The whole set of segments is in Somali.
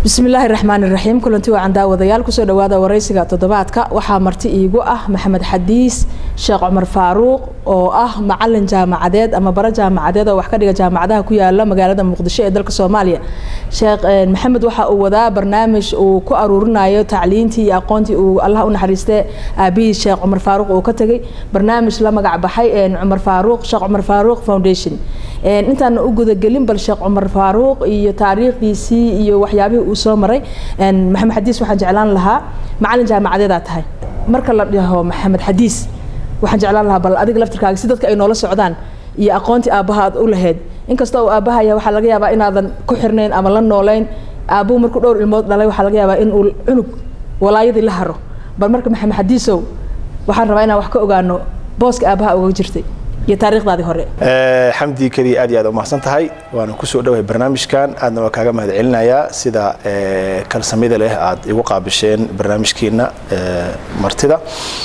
bismillaahi raxmaan iraxiim kulanti wacan daawadayaal kusoo dhawaada waraysiga toddobaadka waxaa marti iigu ah maxamed xadiis sheekh cumar faaruuq oo ah macalin jaamacadeed ama bara jaamacadeed oo wax ka dhiga jaamacadaha ku yaala magaalada muqdisho ee dalka soomaaliya sheekh maxamed waxa uu wadaa barnaamij uu ku aruurinayo tacliintii iyo aqoontii uu allah u naxariiste aabihii sheekh cumar faaruuq uu ka tegay barnaamij la magac baxay cumar faaruuq sheekh cumar faaruuq foundation intaana u gudagelin bal sheekh cumar faaruuq iyo taariikhdiisii iyo waxyaabihii uu soo maray maxamed xadiis waxaan jeclaan lahaa macalin jaamacadeedaa tahay marka la dhaho maxamed xadiis waxaan jeclaan lahaa bal adiga laftirkaaga si dadka ay noola socdaan iyo aqoontii aabbaha aad u lahayd inkastoo uu aabahaya waxaa laga yaabaa inaadan ku xirnayn ama la nooleyn aabbuhu markuu dhowr ilmood dhalay waxaa laga yaabaa in uu cunug walaayadii la haro bal marka maxamed xadiisow waxaan rabaa inaan wax ka ogaano booska aabbaha uga jirtay iyo taariikhdaadii hore xamdi keliya aad iyo aad umahadsan tahay waana kusoo dhawahay barnaamijkan aadna waa kaaga mahad celinayaa sida kalsamida leh aad igu qaabisheen barnaamijkiina martida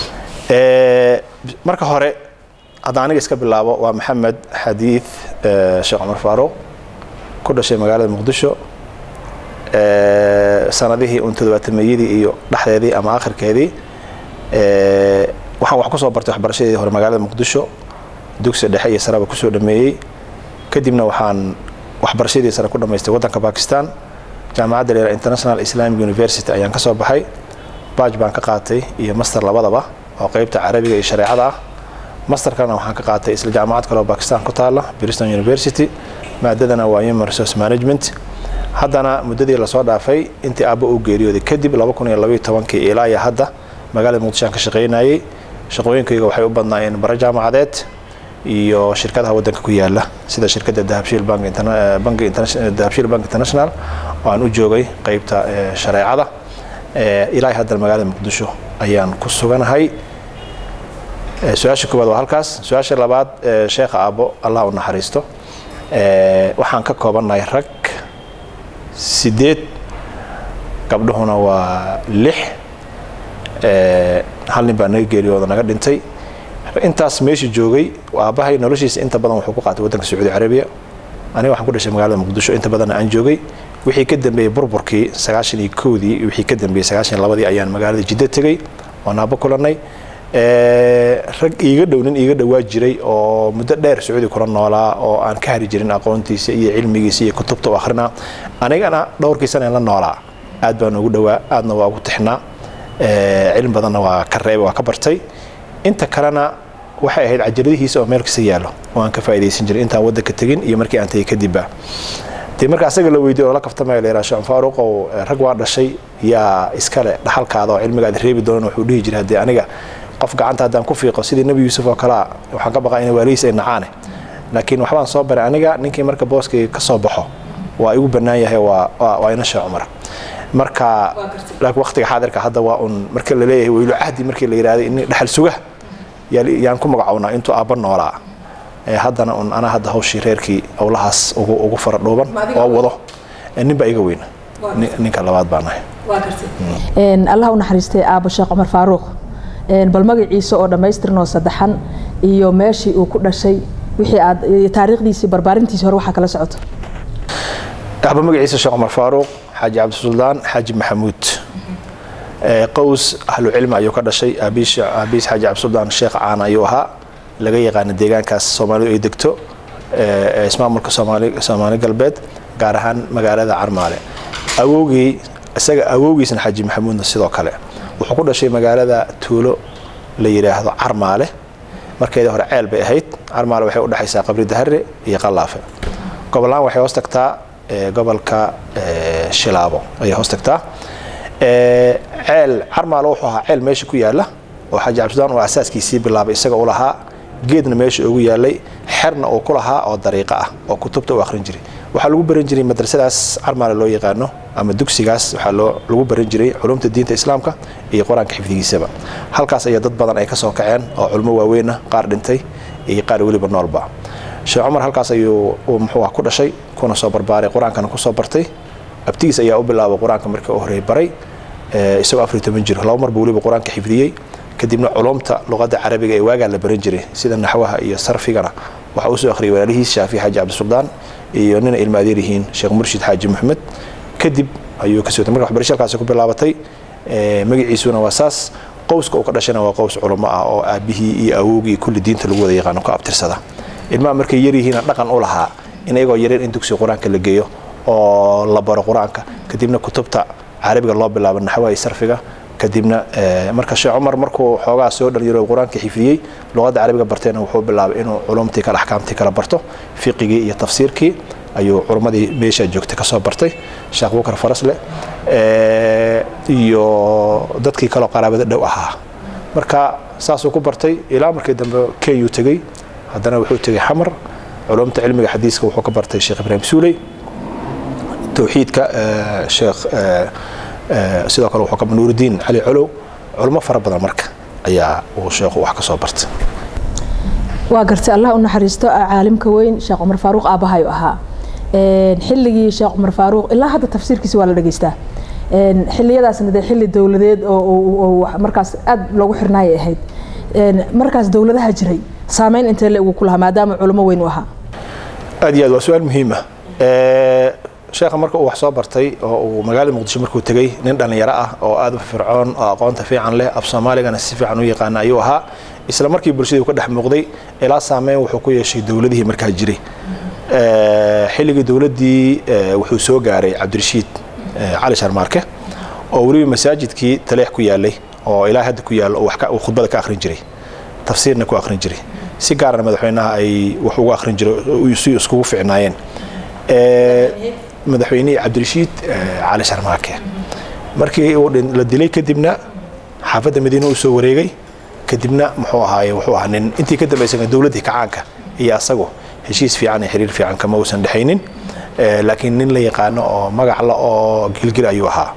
marka hore hadda aniga iska bilaabo waa maxamed xadiid sheekh cumar faaruuq ku dhashay magaalada muqdisho sanadihii un todobaatameyadii iyo dhexdeedii ama akhirkeedii waxaan wax kusoo bartay waxbarashadeedii hore magaalada muqdisho dugsi dhexe iyo sareba kusoo dhameeyey kadibna waxaan waxbarashadii sare ku dhamaystay waddanka bakistan jaamacadda leera international islamic university ayaan ka soo baxay baaj baan ka qaatay iyo master labadaba oo qeybta carabiga iyo shareecada ah masterkana waxaan ka qaatay isla jaamacad kale oo bakistan ku taala briston university maadadana waa human resource management haddana muddadii lasoo dhaafay intii aabbo uu geeriyooday kadib kii ilaa iyo hadda magaalada muqdishoan ka shaqaynayay shaqooyinkayga waxay u badnaayeen bara jaamacadeed iyo shirkadaha waddanka ku yaala sida shirkadda dahabshiil dahabshiil bank international oo aan u joogay qeybta shareecada ilaa haddana magaalada muqdisho ayaan ku suganahay su-aasha koowaad waa halkaas su-aasha labaad sheekha aabbo allah u naxariisto waxaan ka koobannahay rag sideed gabdhuhuna waa lix hal nin baa naga geeriyooda naga dhintay intaas meesha joogay aabbahay noloshiisa inta badan wuxuu ku qaatay waddanka sacuudi carabiya aniga waxaan ku dhashay magaalada muqdisho inta badanna aan joogay wixii ka dambeeyey burburkii sagaashan iyo kowdii wixii ka dambeeyey sagaashan labadii ayaan magaalada jiddo tegey oon aabbo kulannay rag iiga dhow nin iiga dhowaa jiray oo muddo dheer sacuudi kula noolaa oo aan ka hari jirin aqoontiisa iyo cilmigiisa iyo kutubta u akhrina anigana dhowrkii sana la noolaa aad baan ugu dhowaa aadna waa ugu tixnaa cilmi badanna waa ka reebay waa ka bartay inta kalena waxay ahayd cajaladihiisa oo meel kasta yaallo oo aan ka faa'idaysan jiray intaan waddanka tegin iyo markii aan tegay kadibba dee marka asaga la weydiyo oo la kaftamaya la yidhaha sheekh faaruq oo rag waa dhashay yaa iskale dhaxalkaada oo cilmigaada reebi doonan wuxuu dhihi jiray haddii aniga qof gacanta haddaan ku fiiqo sidii nebi yuusuf oo kalea waxaan ka baqaa ina waalihiis ay nacaane laakiin waxbaan soo baray aniga ninkii marka booskayga ka soo baxo waa igu bannaan yahay waa waa ina sheekh cumar marka laakiin waqtiga xaadirka hadda waa un marka la leeyahay weylo cahdi markii la yidhahday in dhaxal suga yaan ku magacownaa intuu aabba noolaa haddana un anaa hadda hawshii reerkii owlahaas ugu ugu fara dhuuban oo wado nin baa iga weyn ninka labaad baan nahay allah u naxariistay aabbo sheekh cumar faaruuq bal magaciisa oo dhammaystirnoo saddexan iyo meeshii uu ku dhashay wixii aad taariikhdiisii barbaarintiisi hore waxaa kala socoto aabba magaciisa sheekh cumar faaruuq xaaji cabdisuldaan xaaji maxamuud qows ahlu cilmi ayuu ka dhashay aabiis xaaji cabdisuldaan sheekh caan ayuu ahaa laga yaqaana deegaankaas soomaalidu ay degto ismaamulka soomaali galbeed gaar ahaan magaalada carmaale awowgii isaga awowgiisna xaaji maxamuudna sidoo kale wuxuu ku dhashay magaalada tuulo la yidhaahdo carmaale markeedii hore ceel bay ahayd carmaale waxay u dhexaysaa qabri dahare iyo qalaafe gobolaan waxay hoos tagtaa gobolka shilaabo ayay hoos tagtaa ceel carmaale wuxuu ahaa ceel meesha ku yaala oo xaaji cabdisudaan uu asaaskiisii bilaabay isaga u lahaa geedna meesha ugu yaalay xerna uu ku lahaa oo dariiqo ah oo kutubta u akhrin jiray waxaa lagu baran jiray madrasadaas carmaale loo yaqaano ama dugsigaas waxaa loo lagu baran jiray culumta diinta islaamka iyo qur-aanka xifdigiisaba halkaas ayaa dad badan ay ka soo kaceen oo culmo waaweyn ah qaar dhintay iyo qaar weliba noolba sheekh cumar halkaas ayuu muxuu ah ku dhashay kuna soo barbaaray qur-aankana kusoo bartay abtigiis ayaa u bilaabay qur-aanka markii u horey baray isagoo afar iyo toban jir laba marba weliba qur-aanka xifdiyey kadibna culumta luqadda carabiga ee waagaa la baran jiray sida naxwaha iyo sarfigana waxaa usoo akhriyay walaalihiis shaafi xaaji cabdisuldaan iyo nina ilmaadeer yihiin sheekh murshid xaaji maxamed kadib ayuu kasoo marka waxbarasho halkaasi ku bilaabatay magaciisuna waa saas qowska uu ka dhashana waa qows culamo ah oo aabihii iyo awowgii kulli diinta lagu wada yaqaano ku abtirsada ilmaha markay yaryihiina dhaqan u lahaa in iyagoo yaryar in dugsiga qur-aanka la geeyo oo la baro qur-aanka kadibna kutubta carabiga loo bilaabo naxwaha iyo sarfiga kadibna marka sheekh cumar markuu xoogaa soo dhalinyaro qur-aanka xifdiyey luqadda carabiga barteena wuxuu bilaabay inuu culumtii kale axkaamtii kala barto fiqigii iyo tafsiirkii ayuu culummadii meesha joogtay kasoo bartay sheekh bukar farasle iyo dadkii kaleo qaraabada dhow ahaa marka saasuu ku bartay ilaa markii dambe kenyuu tegey haddana wuxuu tegey xamar culumta cilmiga xadiiska wuxuu ka bartay sheekh ibraahim suuley towxiidka sheekh sidoo kale wuxuu ka nuurudiin cali colow culmo fara badan marka ayaa uu sheekhu wax ka soo bartay waa gartay allah u naxariisto caalimka weyn sheekh cumar faaruuq aabbahayu ahaa xilligii sheekh cumar faaruuq ilaa hadda tafsiirkiisa waa la dhegeystaa xiliyadaasna dee xilli dowladeed oo markaas aad loogu xirnaayay ahayd markaas dowladaha jiray saameyn intee le ugu ku lahaa maadaama culamo weyn u ahaa aad iyo aad waa su-aal muhiima sheekha marka uu wax soo bartay oo uu magaalada muqdisho markuu tegey nin dhallinyaro ah oo aad u fircoon oo aqoonta fiican leh af soomaaligana si fiican u yaqaana ayuu ahaa isla markii bulshadii uu ka dhex muuqday ilaa saameyn wuxuu ku yeeshay dowladihii markaa jiray xilligii dowladdii wuxuu soo gaaray cabdirashiid cali sharmaarke oo weliba masaajidkii taleex ku yaalay oo ilaa hadda ku yaallo uu khudbada ka akhrin jiray tafsiirna ku akhrin jiray si gaarana madaxweynaha ay wax ugu akhrin jiray si iskugu ficnaayeen madaxweynihii cabdirashiid cali sharmaake markii uu la dilay kadibna xaafadda madiine uu soo wareegay kadibna muxuu ahaaye wuxuu ahaa nin intii ka dambaysan dowladdii kacaanka iyo asagu heshiis fiican iyo xiriir fiican kama uusan dhexaynin laakiin nin la yaqaano oo magac la oo gilgil ayuu ahaa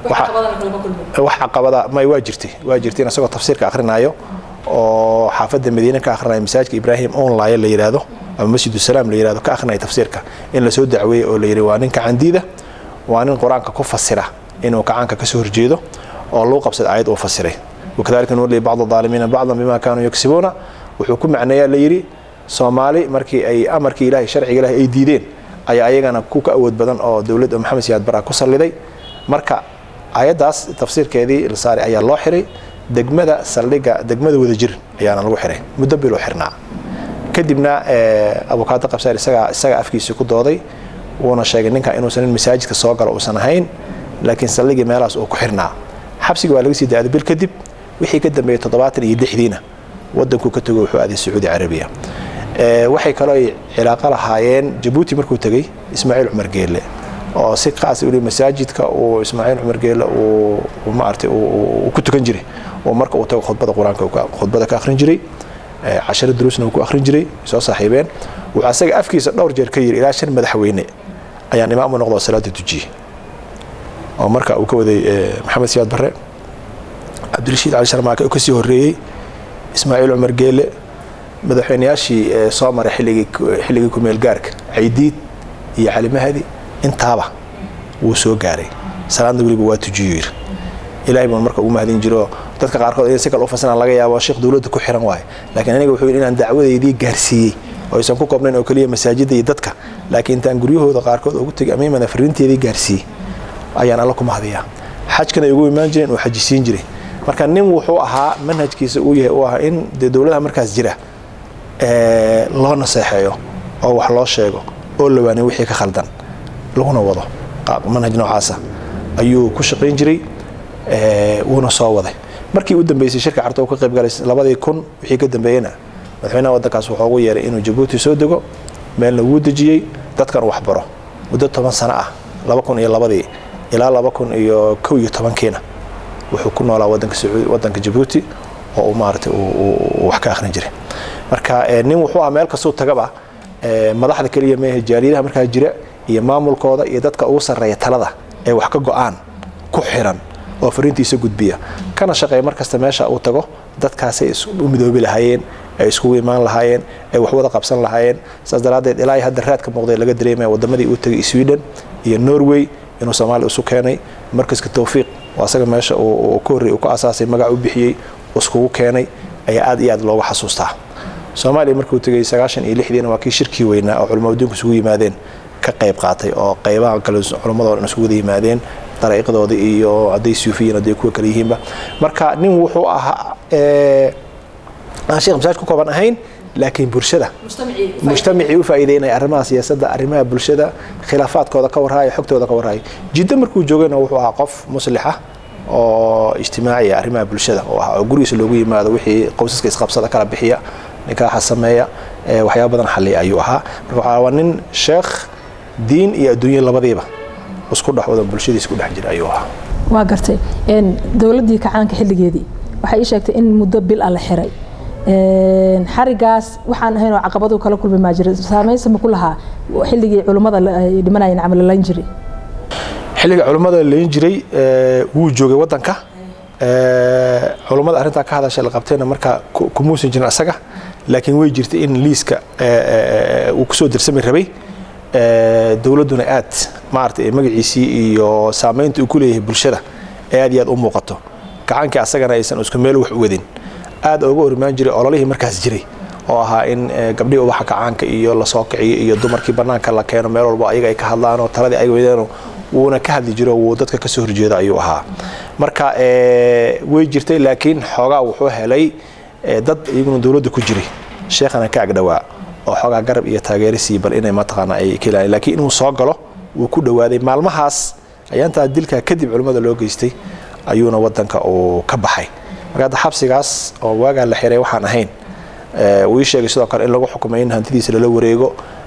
wax caqabada may waa jirtay waa jirtay in asagoo tafsiirka akhrinayo oo xaafadda madiine ka akhrinayo masaajidka ibraahim onlaya la yidhaahdo ama masjid salaam la yirahdo ka akrinaya tafsiirka in lasoo dacweeyey oo la yidhi waa nin kacandiida waa nin qur-aanka ku fasira inuu kacaanka kasoo horjeedo oo lagu qabsada aayad uu fasiray wakadalika nuwalli bacda aalimiina bacdan bima kaanuu yaksibuuna wuxuu ku macneeyaa la yidhi soomaali markii ay amarkii ilahay sharciga ilahay ay diideen ayaa ayagana ku ka awood badan oo dowladda maxamed siyaad bara ku salliday marka ayaddaas tafsiirkeedii la saaray ayaa loo xiray degmada saldhigga degmada wadajir ayaana lagu xiray muddo biluu xirnaa kadibna abukaado qabsaar isagaa isaga afkiisa ku dooday wuuna sheegay ninka inuusan in masaajidka soo galo uusan ahayn laakiin saldhigii meelahaas uu ku xirnaa xabsiga waa laga sii daaday bil kadib wixii ka dambeeyey toddobaatan iyo lixdiina wadankuu ka tego wuxuu aaday sacuudi carabiya waxay kaloo ay cilaaqo lahaayeen jabuuti markuu tegey ismaaciil cumar geelle oo si qaas uli masaajidka uu ismaaciil cumar geelle uu maartay uu ku tukan jiray oo marka uu tago khudbada qur-aanka khudbada ka akhrin jiray casharo duruusna uu ku akhrin jiray soo saaxiibeen wuxuu asaga afkiisa dhowr jeer ka yiri ilaa shan madaxweyne ayaan imaam u noqdo salaada dujiyey oo marka uu ka waday maxamed siyaad barre cabdirashiid cali sharmaake oo kasii horreeyey ismaaciil cumar geelle madaxweynayaashii soo maray xilligii xilligii kumeel gaarka caydiid iyo cali mahadi intaaba wuu soo gaaray salaadna weliba waa tujiyo yiri ilaahay baan marka ugu mahadin jiro dadka qaarkood in si kale u fasiran laga yaabo sheekh dowladda ku xiran waayo laakiin aniga wuxuu yidhi inaan dacwadeydii gaarsiiyey oo aysan ku koobnayn oo keliya masaajidda iyo dadka laakiin intaan guryahooda qaarkood ugu tegay amiimana fariinteedii gaarsiiyey ayaan alla ku mahadiyaa xajkana ay ugu imaan jireen oo xajisiin jiray marka nin wuxuu ahaa manhajkiisa uu yahay uu ahaa in dee dowladaha markaas jira loo naseexeeyo oo wax loo sheego oo lawaaniyo wixii ka khaldan laguna wado manhaj noocaasa ayuu ku shaqayn jiray wuuna soo waday markii u dambeysay shirka carto uu ka qayb galay labadii kun wixii ka dambeeyena madaxweynaha waddankaas wuxuu ugu yeeray inuu jabuuti soo dego meelna wuu dejiyey dadkan wax baro muddo toban sano ah laba kun iyo labadii ilaa laba kun iyo kow iyo tobankiina wuxuu ku noolaa wadanka wadanka jabuuti oo uu maaragtay wax ka akhrin jiray marka nin wuxuu ah meel kastuu tagaba madaxda keliya meehe jaaliyadaha markaa jira iyo maamulkooda iyo dadka ugu sarreeya talada ee wax ka go-aan ku xiran oo fariintiisa gudbiya kana shaqeeya markasta meesha uu tago dadkaasay u midoobi lahaayeen ay iskugu imaan lahaayeen ay wax wada qabsan lahaayeen saas daraaddeed ilaa hadda raadka muuqday laga dareemaya wadamadii uu tegay sweden iyo norway inuu soomaaliya isu keenay markaska towfiiq oo asaga meesha uu ka horrey uu ka asaasay magac u bixiyey iskugu keenay ayaa aad iyo aad looga xasuustaa soomaaliya markuu tegay sagaashan iyo lixdiina waa kii shirkii weynaa oo culamo adduunka isugu yimaadeen ka qayb qaatay oo qaybaha kale culamadoo dhan isugu wada yimaadeen dariiqdooda iyo hadday suufiyiin hadday kuwa kale yihiinba marka nin wuxuu ahaa aan sheekh masaaj ku kooban ahayn laakiin bulshada mujtamacii u faa'iideynaya arrimaha siyaasadda arrimaha bulshada khilaafaadkooda ka warhaayo xogtooda ka warhaayo jiddo markuu joogayna wuxuu ahaa qof muslixa oo ijtimaaciya arrimaha bulshada oo ah oo gurigiisa loogu yimaado wixii qowsaska isqabsada kala bixiya nikaaxa sameeya waxyaaba badan xalliya ayuu ahaa marka waxaa waa nin sheekh diin iyo adduunye labadiiba isku dhex wada bulshadiisa ku dhex jira ayuu ahaa waa gartay dowladdii kacaanka xilligeedii waxay ii sheegtay in muddo bil a la xiray xarigaas waxaan ahayn oo caqabadu kala kulmi maa jira saameynsa ma ku lahaa xilligii culummada ay dhimanayeen camal layn jiray xilliga culummada layn jiray wuu joogay waddanka culummada arrintaa ka hadasha la qabtayna markaa kumuusan jirin asaga laakiin way jirtay in liiska uu kusoo dirsami rabay dowladduna aad maaragtay magaciisii iyo saamaynta uu ku leeyahay bulshada ee aad iyo aad u muuqato gacaankii asagana aysan isku meel wax u wadin aad uga horimaan jiray ololihii markaas jiray oo ahaa in gabdhihii ubaxa kacaanka iyo lasoo kiciyo iyo dumarkii bannaanka la keeno meel walba ayaga ay ka hadlaan oo taladii ay weydeen wuuna ka hadli jiro wuu dadka kasoo horjeeda ayuu ahaa marka way jirtay laakiin xoogaa wuxuu helay dad iyaguna dowladda ku jiray sheekhana ka agdhowaa oo xoogaa garab iyo taageero sii bal inay mataqaana ay ka ilaalin laakiin inuu soo galo wuu ku dhowaaday maalmahaas ayaantaa dilkaa kadib culimmada loo geystay ayuuna waddanka uu ka baxay marka hadda xabsigaas oo waagaa la xiray waxaan ahayn wuu ii sheegay sidoo kale in lagu xukumay in hantidiisa lala wareego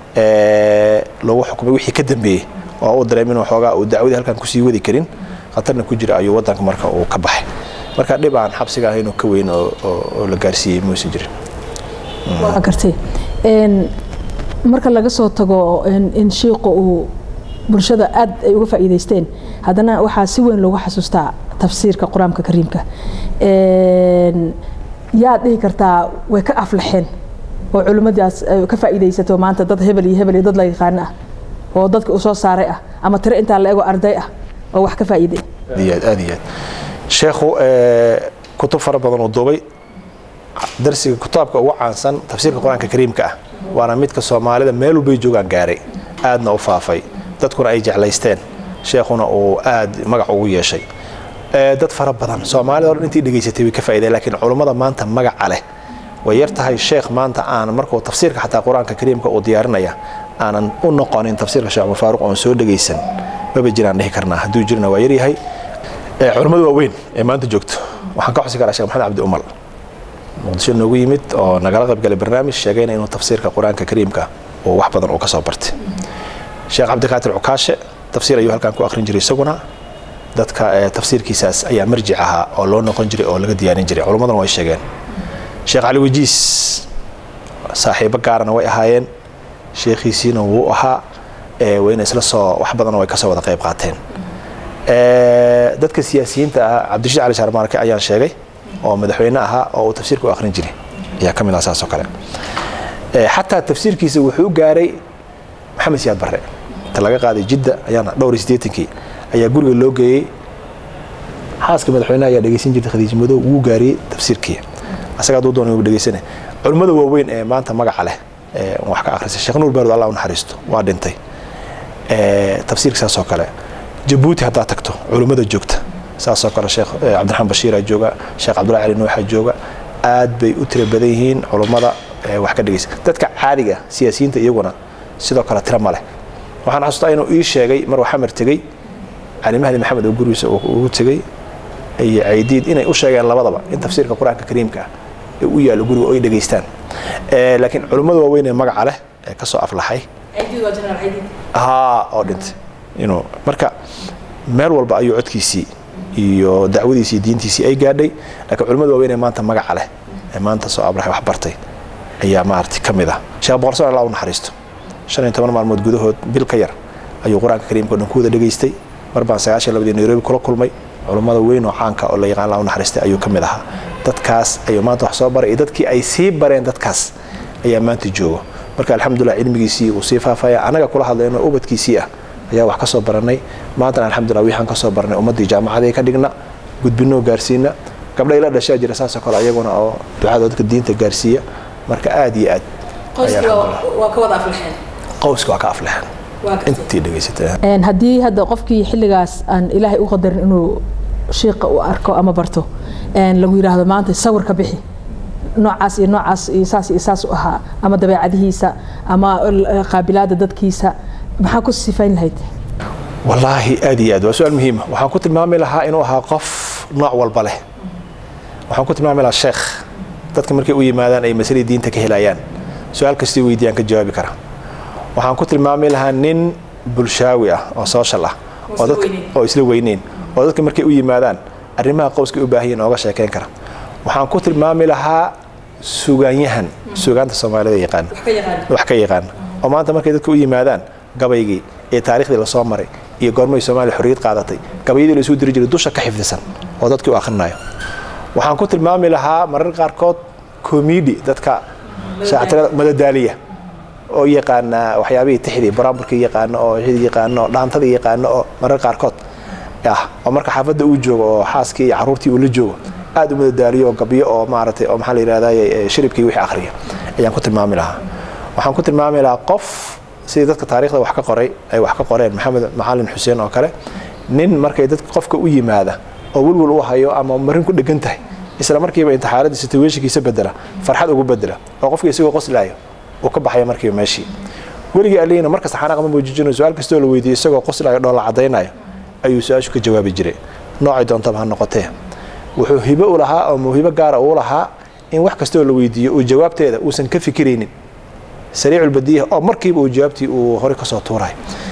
lagu xukumay wixii ka dambeeyey oo uu dareem inuu xoogaa uu dacwadii halkan kusii wadi karin khatarna ku jira ayuu waddanka marka uu ka baxay marka dhib aan xabsiga ahayn oo ka weyn oo la gaarsiiyey muusan jirin waa gartay marka laga soo tago in shiiqa uu bulshada aad ay uga faa'iidaysteen haddana waxaa si weyn loogu xasuustaa tafsiirka qur-aanka kariimka yaad dhihi kartaa way ka aflaxeen oo culimmadaas ka faa'iidaysato maanta dad hebel iyo hebel iyo dad la yaqaano ah oo dadka uu soo saaray ah ama tiro intaa la ego arday ah oo wax ka faa'iiday aad iyo aad aad iyo aad sheekhu kutub fara badan uu duubay darsiga kitaabka ugu caansan tafsiirka qur-aanka kariimka ah waana midka soomaalida meel walbay joogaan gaaray aadna u faafay dadkuna ay jeclaysteen sheekhuna uu aad magac ugu yeeshay dad fara badan soomaalida o dhan intii dhegaysatay way ka faa'iideen laakiin culummada maanta magaca leh way yar tahay sheekh maanta aan markuu tafsiirka xataa qur-aanka kariimka uu diyaarinaya aanan u noqonin tafsiirka sheekh cumar faaruq oon soo dhegaysan maba jiraan dhihi karnaa hadduu jirna waa yaryahay culummada waaweyn ee maanta joogto waxaan ka xusi karaa sheekh maxamed cabdi umal muqdisho noogu yimid oo nagala qaybgalay barnaamij sheegayna inuu tafsiirka qur-aanka kariimka uu wax badan uu ka soo bartay sheekh cabdikaatir cukaashe tafsiir ayuu halkan ku akhrin jiray isaguna dadka tafsiirkiisaas ayaa marjic ahaa oo loo noqon jiray oo laga diyaarin jiray culummaduna way sheegeen sheekh cali wajiis saaxiibo gaarana way ahaayeen sheekhiisiina wuu ahaa wayna isla soo wax badanna way kasoo wada qayb qaateen dadka siyaasiyiinta ah cabdirashiid cali shaarmaarke ayaan sheegay oo madaxweyne ahaa oo uu tafsiirka u akhrin jiray ayaa ka mid ah saas oo kale xataa tafsiirkiisa wuxuu gaaray maxamed siyaad barre inta laga qaaday jidda ayaana dhowr iyo siddeetankii ayaa guriga loo geeyey xaaska madaxweyneha ayaa dhegeysan jirtay khadiija madow wuu gaariyey tafsiirkii asaga hadduu doonay wuu dhegeysane culimmada waaweyn ee maanta magaca leh ee wax ka akhrisay sheekh nuur baarud allah u naxariisto waa dhintay tafsiirka saas oo kale jabuuti haddaa tagto culimmada joogta saasoo kale sheekh cabdiraxmaan bashiiraa jooga sheekh cabdullahi cali nuuxa jooga aad bay u tira badan yihiin culummada wax ka dhegeysa dadka caadiga siyaasiyiinta iyaguna sidoo kale tira ma leh waxaan xasuustaa inuu ii sheegay maruu xamar tegey cali mahdi maxamed oo gurigiisa ugu tegey iyo caydiid inay u sheegeen labadaba in tafsiirka qur-aanka kariimka ah ee u yaallo guriga oo ay dhegaystaan laakiin culimmada waaweyn ee magaca leh ee ka soo aflaxay haa oo dhintay inuu marka meel walba ayuu codkiisii iyo dacwadiisii diintiisii ay gaadhay laakiin culimmada waaweyn ee maanta magaca leh ee maanta soo aflaxay wax bartay ayaa maaragtay ka mid ah sheekh boqorsoon allah u naxariisto shan iyo toban maalmood gudahood bil ka yar ayuu qur-aanka kariimka o dhan ku wada dhegaystay mar baan sagaashan labadii nairobi kula kulmay culummada weyn oo caanka oo la yaqaan allah u naxariistay ayuu ka mid ahaa dadkaas ayuu maanta wax soo baray iyo dadkii ay sii bareen dadkaas ayaa maanta joogo marka alxamdulilah cilmigiisii uu sii faafaya annaga kula hadlayno ubadkiisii ah ayaa wax ka soo baranay maantana alxamdulilah wixaan ka soo baranay ummaddii jaamacadii ka dhigna gudbinoo gaarsiina gabdha ila dhashaa jira saasoo kale ayaguna oo ducada dadka diinta gaarsiiya marka aad iyo aad waa ka wada aflaxeen qowska waa ka aflaxeen intii dhegaysatay haddii hadda qofkii xilligaas aan ilaahay u qadarin inuu shiiqa u arko ama barto lagu yidhaahdo maanta sawir ka bixi noocaas iyo noocaas iyo saas iyo saas u ahaa ama dabeecadihiisa ama qaabilaada dadkiisa maxaa ku sifayn lahayd wallaahi aad iyo aad waa su-aal muhiima waxaan ku tilmaami lahaa inuu ahaa qof nooc walba leh waxaan ku tilmaami lahaa sheekh dadka markay u yimaadaan ay masalii diinta ka helayaan su-aal kastay weydiyaan ka jawaabi kara waxaan ku tilmaami lahaa nin bulshaawi ah oo social ah oo isla weyneyn oo dadka markay u yimaadaan arrimaha qowska u baahayen ooga sheekeyn kara waxaan ku tilmaami lahaa sugaanyahan sugaanta soomaalida yaqaan wax ka yaqaan oo maanta markay dadka u yimaadaan gabaygii ee taariikhdii lasoo maray iyo goormay soomaaliya xorriyad qaadatay gabayadii laisuu diri jiray dusha ka xifdisan oo dadkii u akhrinayo waxaan ku tilmaami lahaa marar qaarkood komidi dadka shaactirada madadaaliya oo yaqaana waxyaabihii tixdii baraamburkii yaqaano oo xidii yaqaano oo dhaantadii yaqaano oo marar qaarkood ah oo marka xaafadda uu joogo oo xaaskii iyo carruurtii uu la joogo aad u madadaaliyo oo gabyo oo maaragtay oo maxaa la yidhahdaa shiribkii wixii akhriya ayaan ku tilmaami lahaa waxaan ku tilmaami lahaa qof sidii dadka taariikhda wax ka qoray ay wax ka qoreen maxamed macalin xuseen oo kale nin markay dadka qofka u yimaada oo welwel u hayo ama marin ku dhegan tahay isla markiiba intixaaradii situationkiisa bedela farxad ugu bedela oo qofkii isagoo qoslaayo uu ka baxaya markiiba meeshii weligii aliyna markasta xanaaq ma muujijino su-aal kastoo la weydiiyo isagoo qoslaayo dhoola caddaynayo ayuu su-aashu ka jawaabi jiray noocay doontaba ha noqotee wuxuu hibo u lahaa oo mawhibo gaara uu lahaa in wax kastoo la weydiiyo uu jawaabteeda uusan ka fikiraynin sariiculbadiya oo markiiba uu jawaabtii uu hore kasoo tuuray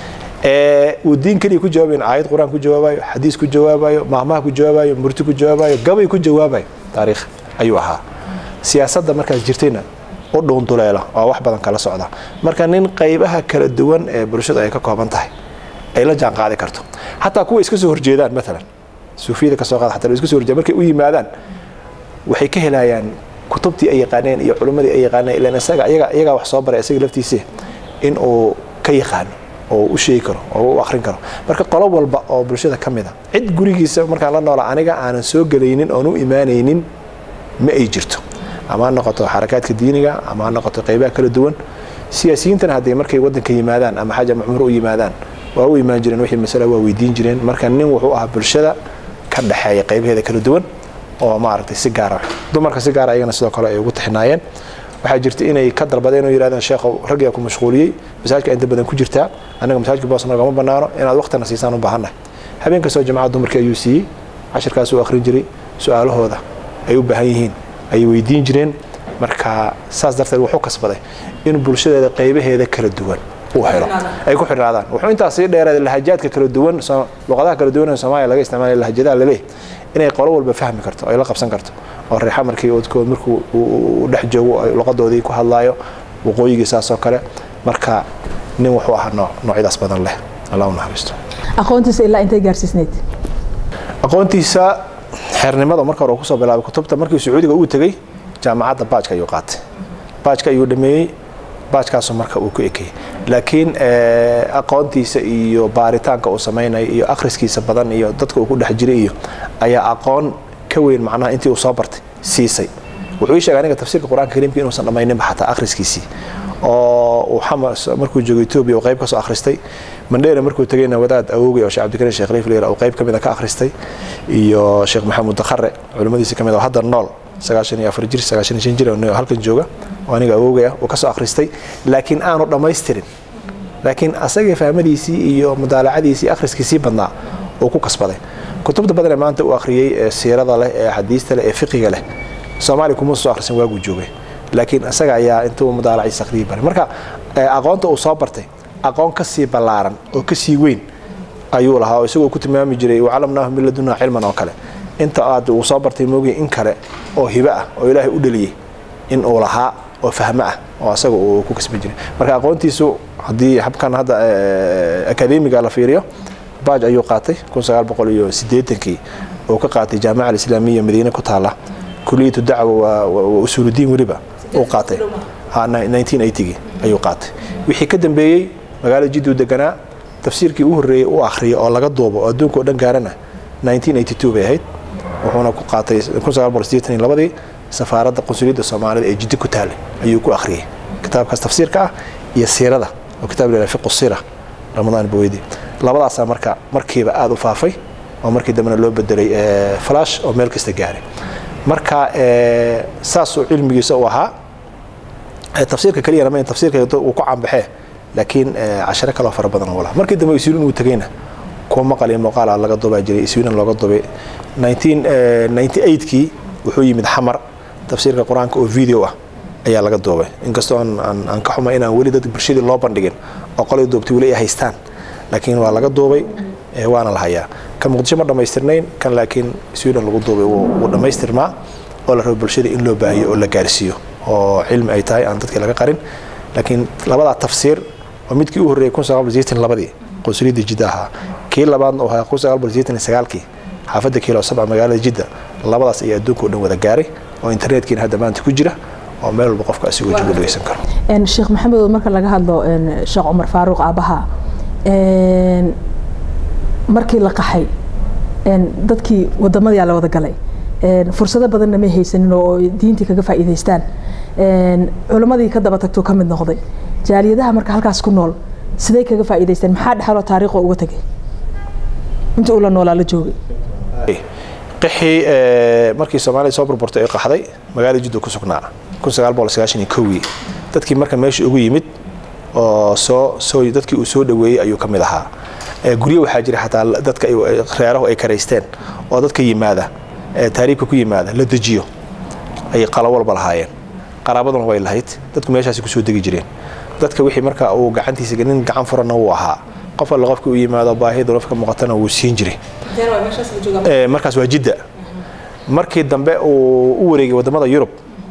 uu diin keliya ku jawaabayn aayad qur-aan ku jawaabayo xadiis ku jawaabayo maahmaha ku jawaabayo murti ku jawaabayo gabay ku jawaabayo taariikh ayuu ahaa siyaasadda markaas jirtayna u dhuunduleela oo wax badan kala socda marka nin qaybaha kala duwan ee bulshada ay ka kooban tahay ay la jaan qaadi karto xataa kuwa iska soo horjeedaan maalan suufiyada kasoo qaada xataa iska soo horjeedaan markay u yimaadaan waxay ka helayaan kutubtii ay yaqaaneen iyo culimmadii ay yaqaaneen ilaan isaga iyaga iyagaa wax soo baray isaga laftiisa in uu ka yaqaano oo u sheegi karo oo u akhrin karo marka qolo walba oo bulshada ka mid a cid gurigiisa markaan la noola aniga aanan soo gelaynin oon u imaanaynin ma ay jirto ama ha noqoto xarakaadka diiniga ama ha noqoto qaybaha kala duwan siyaasiyiintana hadday markay waddanka yimaadaan ama xaja macmuur u yimaadaan waa u imaan jireen wixii masala waa weydiin jireen marka nin wuxuu ahaa bulshada ka dhexeeya qaybaheeda kala duwan oo maaragtay si gaara dumarka si gaara ayagana sidoo kale ay ugu tixinaayeen waxaa jirta inay ka dalbadeen oo yidhahdeen sheekhow raggaa ku mashquuliyey masaajka inta badan ku jirtaa annaga masaajka boos nagama bannaano inaad waqtina siisaan u baahannahay habeen kastoo jamacada dumarkii ayuu siiyey cashirkaas uu akhrin jiray su-aalahooda ay u baahan yihiin ayay weydiin jireen marka saas darteed wuxuu kasbaday in bulshadeeda qaybaheeda kala duwan uu helo ay ku xidhnaadaan wuxuu intaas sii dheeraaday lahajaadka kala duwan luqadaha kala duwan ee soomaaliya laga isticmaalaya lahajadaha laleeyahy inay qolo walba fahmi karto ay la qabsan karto oo reexa markii odkood markuu uu dhex joogo luqadoodii ku hadlaayo waqooyigii saasoo kale marka nin wuxuu ahaa nooc noocyadaas badan leh allah u naxariisto aqoontiisa ilaa intay gaarsiisnayd aqoontiisa xeernimada marka hore uu kusoo bilaabay kutubta markii sacuudiga uu tegey jaamacadda baajka ayuu qaatay baajka ayuu dhameeyey baajkaasu marka uu ku ekayey laakiin aqoontiisa iyo baaritaanka uu samaynayo iyo akhriskiisa badan iyo dadka uu ku dhex jiray iyo ayaa aqoon ka weyn macnaha intii uu soo bartay siisay wuxuu ii sheegay aniga tafsiirka qur-aanka kariimka inuusan dhammayninba xataa akhriskiisii oo uu xamas markuu joogo etoobiya uu qayb ka soo akhristay mandheera markuu tegayna wadaad awowgay oo sheekh cabdikariin sheekh liif leera uu qayb ka mid a ka akhristay iyo sheekh maxamuud dakhare culimmadiisi ka mid oo hadda nool sagaashan iyo afar jir sagaashan iyo shan jir oo halkan jooga oo aniga awowgay ah uu ka soo akhristay laakiin aanu dhammaystirin laakiin asagii fahmadiisii iyo mudaalacadiisii akhriskiisii badnaa uu ku kasbaday kutubta badan ee maanta uu akhriyey ee siirada leh ee xadiista leh ee fiqiga leh soomaaliya kuma soo akhrisan waaguu joogay laakiin isaga ayaa intuu mudaalaciisa akhriyay baray marka aqoonta uu soo bartay aqoon ka sii ballaaran oo ka sii weyn ayuu lahaa oo isagoo ku tilmaami jiray wacalamnaahu min ladunaa cilman oo kale inta aad uu soo bartay moogay in kale oo hibo ah oo ilaahay u dhaliyey in uu lahaa oo fahmo ah oo asaga uu ku kasban jiray marka aqoontiisu haddii habkan hadda akademiga la fiiriyo baaj ayuu qaatay iyo sideetankii uu ka qaatay jaamica alislaamiya madiine ku taala kuliyatu dacwa waa usuuludiin weliba uu qaatay gii ayuu qaatay wixii ka dambeeyey magaalada jiddu deganaa tafsiirkii u horreeyey u akhriya oo laga duubo oo adduunka oo dhan gaarana bay ahayd wuxuuna ku qaatay labadii safaaradda qunsuliyadda soomaalida ee jiddi ku taalay ayuu ku akhriyey kitaabkaas tafsiirka ah iyo siirada oo kitaab la fiqu sira ramadaan baweydi labadaasaa marka markiiba aada u faafay oo markii dambena loo bedelay flash oo meel kasta gaaray marka saasuu cilmigiisa u ahaa tafsiirka keliyana ma tafsiirka uu ku caanbaxee laakiin cashare kaloo fara badan oo laha markii dambe iswiin uu tegayna kuwa maqal iyo muuqaala laga dubaa jiray iswiinan looga dubay 1998kii wuxuu yimid xamar tafsiirka qur-aanka oo video ah ayaa laga duubay inkastoo aan ka xumay inaan weli dad bulshadii loo bandhigin oo qolay duubtay weli ay haystaan laakiin waa laga duubay waana la hayaa kan muqdisho ma dhammaystirnayn kan laakiin sweden lagu duubay wuu dhammaystirmaa oo la rabo bulshada in loo baahiyo oo la gaarsiiyo oo cilmi ay tahay aan dadkii laga qarin laakiin labadaa tafsiir oo midkii u horreeyay labadii qunsuliyadda jidda ahaa kii labaadna uu ahaa sagaalkii xaafadda kiilo sabca magaalada jidda labadaas ayaa adduunka o dhan wada gaaray oo internetkiina hadda maanta ku jira oo meel walba qofka asigoo joogo dhegeysan karo sheekh maxamed marka laga hadlo sheekh cumar faaruuq aabaha markii la qaxay dadkii wadamadiyaa la wada galay fursado badanna may haysanin oo diintii kaga faa'iidaystaan culammadii ka daba tagtuu ka mid noqday jaaliyadaha marka halkaas ku nool siday kaga faa'iidaysteen maxaa dhexaloo taariikho uga tegay inta uu la noolaa la joogay qixii markii soomaalida soo burburtay ee qaxday magaalada jidda ku sugnaa kii dadkii marka meesha ugu yimid oo soo soo dadkii uu soo dhaweeyey ayuu ka mid ahaa guryo waxaa jira xataa dadka reerahu ay karaysteen oo dadka yimaada taariibka ku yimaada la dejiyo ay qalo walba lahaayeen qaraabaduna way lahayd dadku meeshaasi kusoo degi jireen dadka wixii marka uu gacantiisa nin gacan furana wuu ahaa qof alle qofka u yimaado baahida nafka muuqatana wuu siin jiray markaas waa jidda markii dambe uu u wareegay wadamada yurub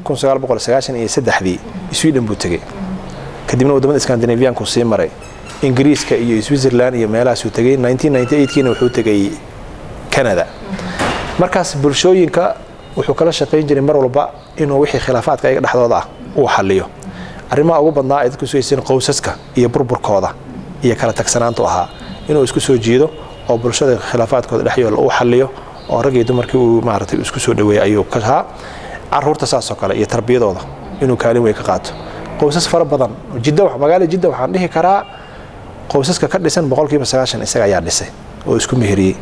iyo saddexdii sweden buu tegey kadibna wadamada scandinavianku sii maray ingiriiska iyo switzerland iyo meelahaasuu tegey kiina wuxuu tegay canada markaas bulshooyinka wuxuu kala shaqayn jiray mar walba inuu wixii khilaafaadka ayaga dhexdooda ah uu xaliyo arrimaha ugu badnaa ay dadku sugaysan qowsaska iyo burburkooda iyo kala tagsanaantu ahaa inuu isku soo jiido oo bulshada khilaafaadkooda dhexyoola uu xaliyo oo rag iyo dumarkii uu maaragtay isku soo dhaweeyay ayuu ka ahaa caruurta saasoo kale iyo tarbiyadooda inuu kaalin weyn ka qaato qowsas fara badan jidda magaalada jidda waxaan dhihi karaa qowsaska ka dhisan boqolkiiba sagaashan isaga ayaa dhisay oo isku meheriyey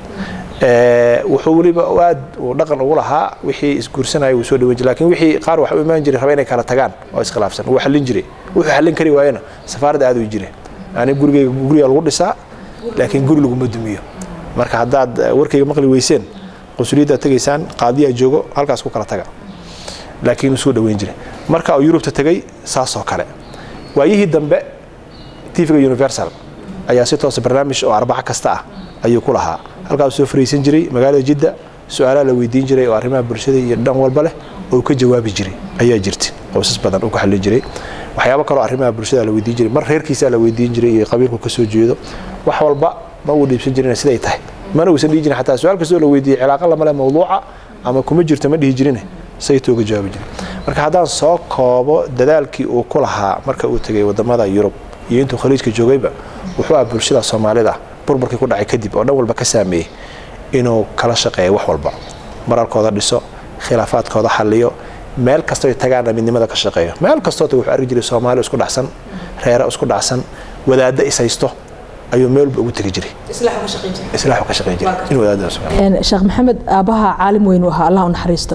wuxuu weliba aad uu dhaqan ugu lahaa wixii isguursanaya wuu soo dhaweyn jiray lakin wixii qaar waxa u imaan jiray raba inay kala tagaan oo iskhilaafsan wuu xallin jiray wuxuu xallin kari waayena safaaradda aad u jiray yani gurigeyga guriga lagu dhisaa laakiin guri laguma dumiyo marka haddaad warkayga maqli weyseen qunsuliyaddaad tegaysaan qaadiyaa joogo halkaas ku kala taga laakiin soo dhaweyn jiray marka uu yurubta tegay saasoo kale waayihii dambe tvga universal ayaa si toosa barnaamij oo arbaco kasta ah ayuu ku lahaa halkaas soo fariisan jiray magaalada jidda su-aalaha la weydiin jiray oo arrimaha bulshada iyo dhan walba leh oo ka jawaabi jiray ayaa jirta qoysas badan uu ka xallin jiray waxyaabo kaloo arrimaha bulshada la weydiin jiray mar reerkiisa la weydiin jiray iyo qabiilku ka soo jeedo wax walba ma uu dhiibsan jirin siday tahay mana uusan dhihi jirin xataa su-aal kastoo la weydiiyey cilaaqa lama leh mawduuca ama kuma jirto ma dhihi jirine saytuu uga jawaabi jiray marka haddaan soo koobo dadaalkii uu ku lahaa marka uu tegay wadamada yurub iyo intuu khaliijka joogayba wuxuu ah bulshada soomaalida burburkii ku dhacay kadib oo dhan walba ka saameeyey inuu kala shaqeeyo wax walba mararkooda dhiso khilaafaadkooda xalliyo meel kastoo tagaana midnimada ka shaqeeyo meel kastoo tag wuxuu arki jiray soomaali isku dhacsan reere isku dhacsan wadaadda is haysto ayuu meel walba ugu tegi jiray islaaxu ka shaqeyn jiray in wadaaddaas sheekh maxamed aabbaha caalim weyn u ahaa allah u naxariisto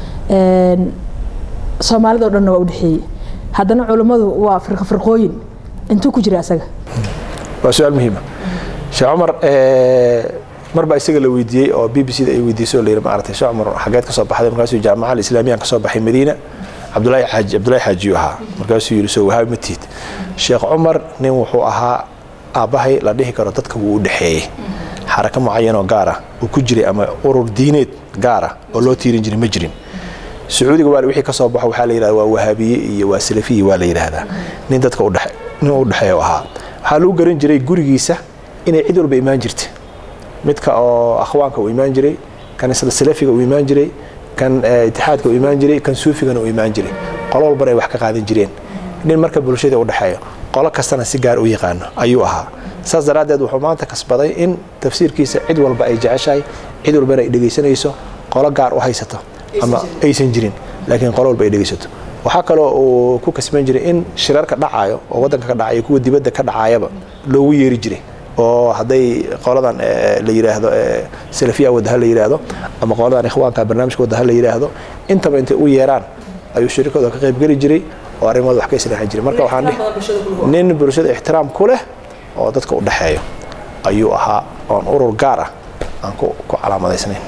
soomaalida o dhanna waa u dhexeeyey haddana culummadu waa firqa firqooyin intuu ku jira asaga waa su-aal muhiima sheekh cumar mar baa isaga la weydiiyey oo b b c da ay weydiisay oo la yidhi maaragtay sheekh cumar xageed ka soo baxday markaasuu jaamaca alislaamiyan ka soo baxay madiina cabdulaahi xaaji cabdulaahi xaajiyu ahaa markaasuu yidhi soo wahaabi ma tiid sheekh cumar nin wuxuu ahaa aabbahay la dhihi karo dadka wuu u dhexeeyey xarako mucayanoo gaara uu ku jiray ama urur diineed gaara oo loo tiirin jiray ma jirin sacuudiga waa wixii ka soo baxo waxaa la yidhahda waa wahaabiye iyo waa salafiyi waa la yidhaahdaa nin dadka udhe nin u dhexeeya ahaa waxaa lagu garan jiray gurigiisa inay cid walba imaan jirta midka oo akhwaanka uu imaan jiray kan salafiga uu imaan jiray kan itixaadka uu imaan jiray kan suufigana uu imaan jiray qolo walbana ay wax ka qaadan jireen nin marka bulshada u dhexeeyo qolo kastana si gaar u yaqaano ayuu ahaa saas daraaddeed wuxuu maanta kasbaday in tafsiirkiisa cid walba ay jeceshahay cid walbana ay dhegaysanayso qolo gaar u haysato ama aysan jirin laakiin qolo walba ay dhegaysato waxaa kaloo uu ku kasban jiray in shirarka dhacayo oo waddanka ka dhacayo kuwa dibadda ka dhacayaba loogu yeeri jiray oo hadday qoladan la yidhaahdo salafiya wadaha la yidhaahdo ama qoladan ikhwaanka barnaamijka wadaha la yidhaahdo intaba intay u yeeraan ayuu shirikooda ka qaybgeli jiray oo arrimooda wax ka islaaxin jiray marka waxaan nin bulshada ixtiraam ku leh oo dadka u dhexeeyo ayuu ahaa oon urur gaar ah aan ku calaamadaysnayn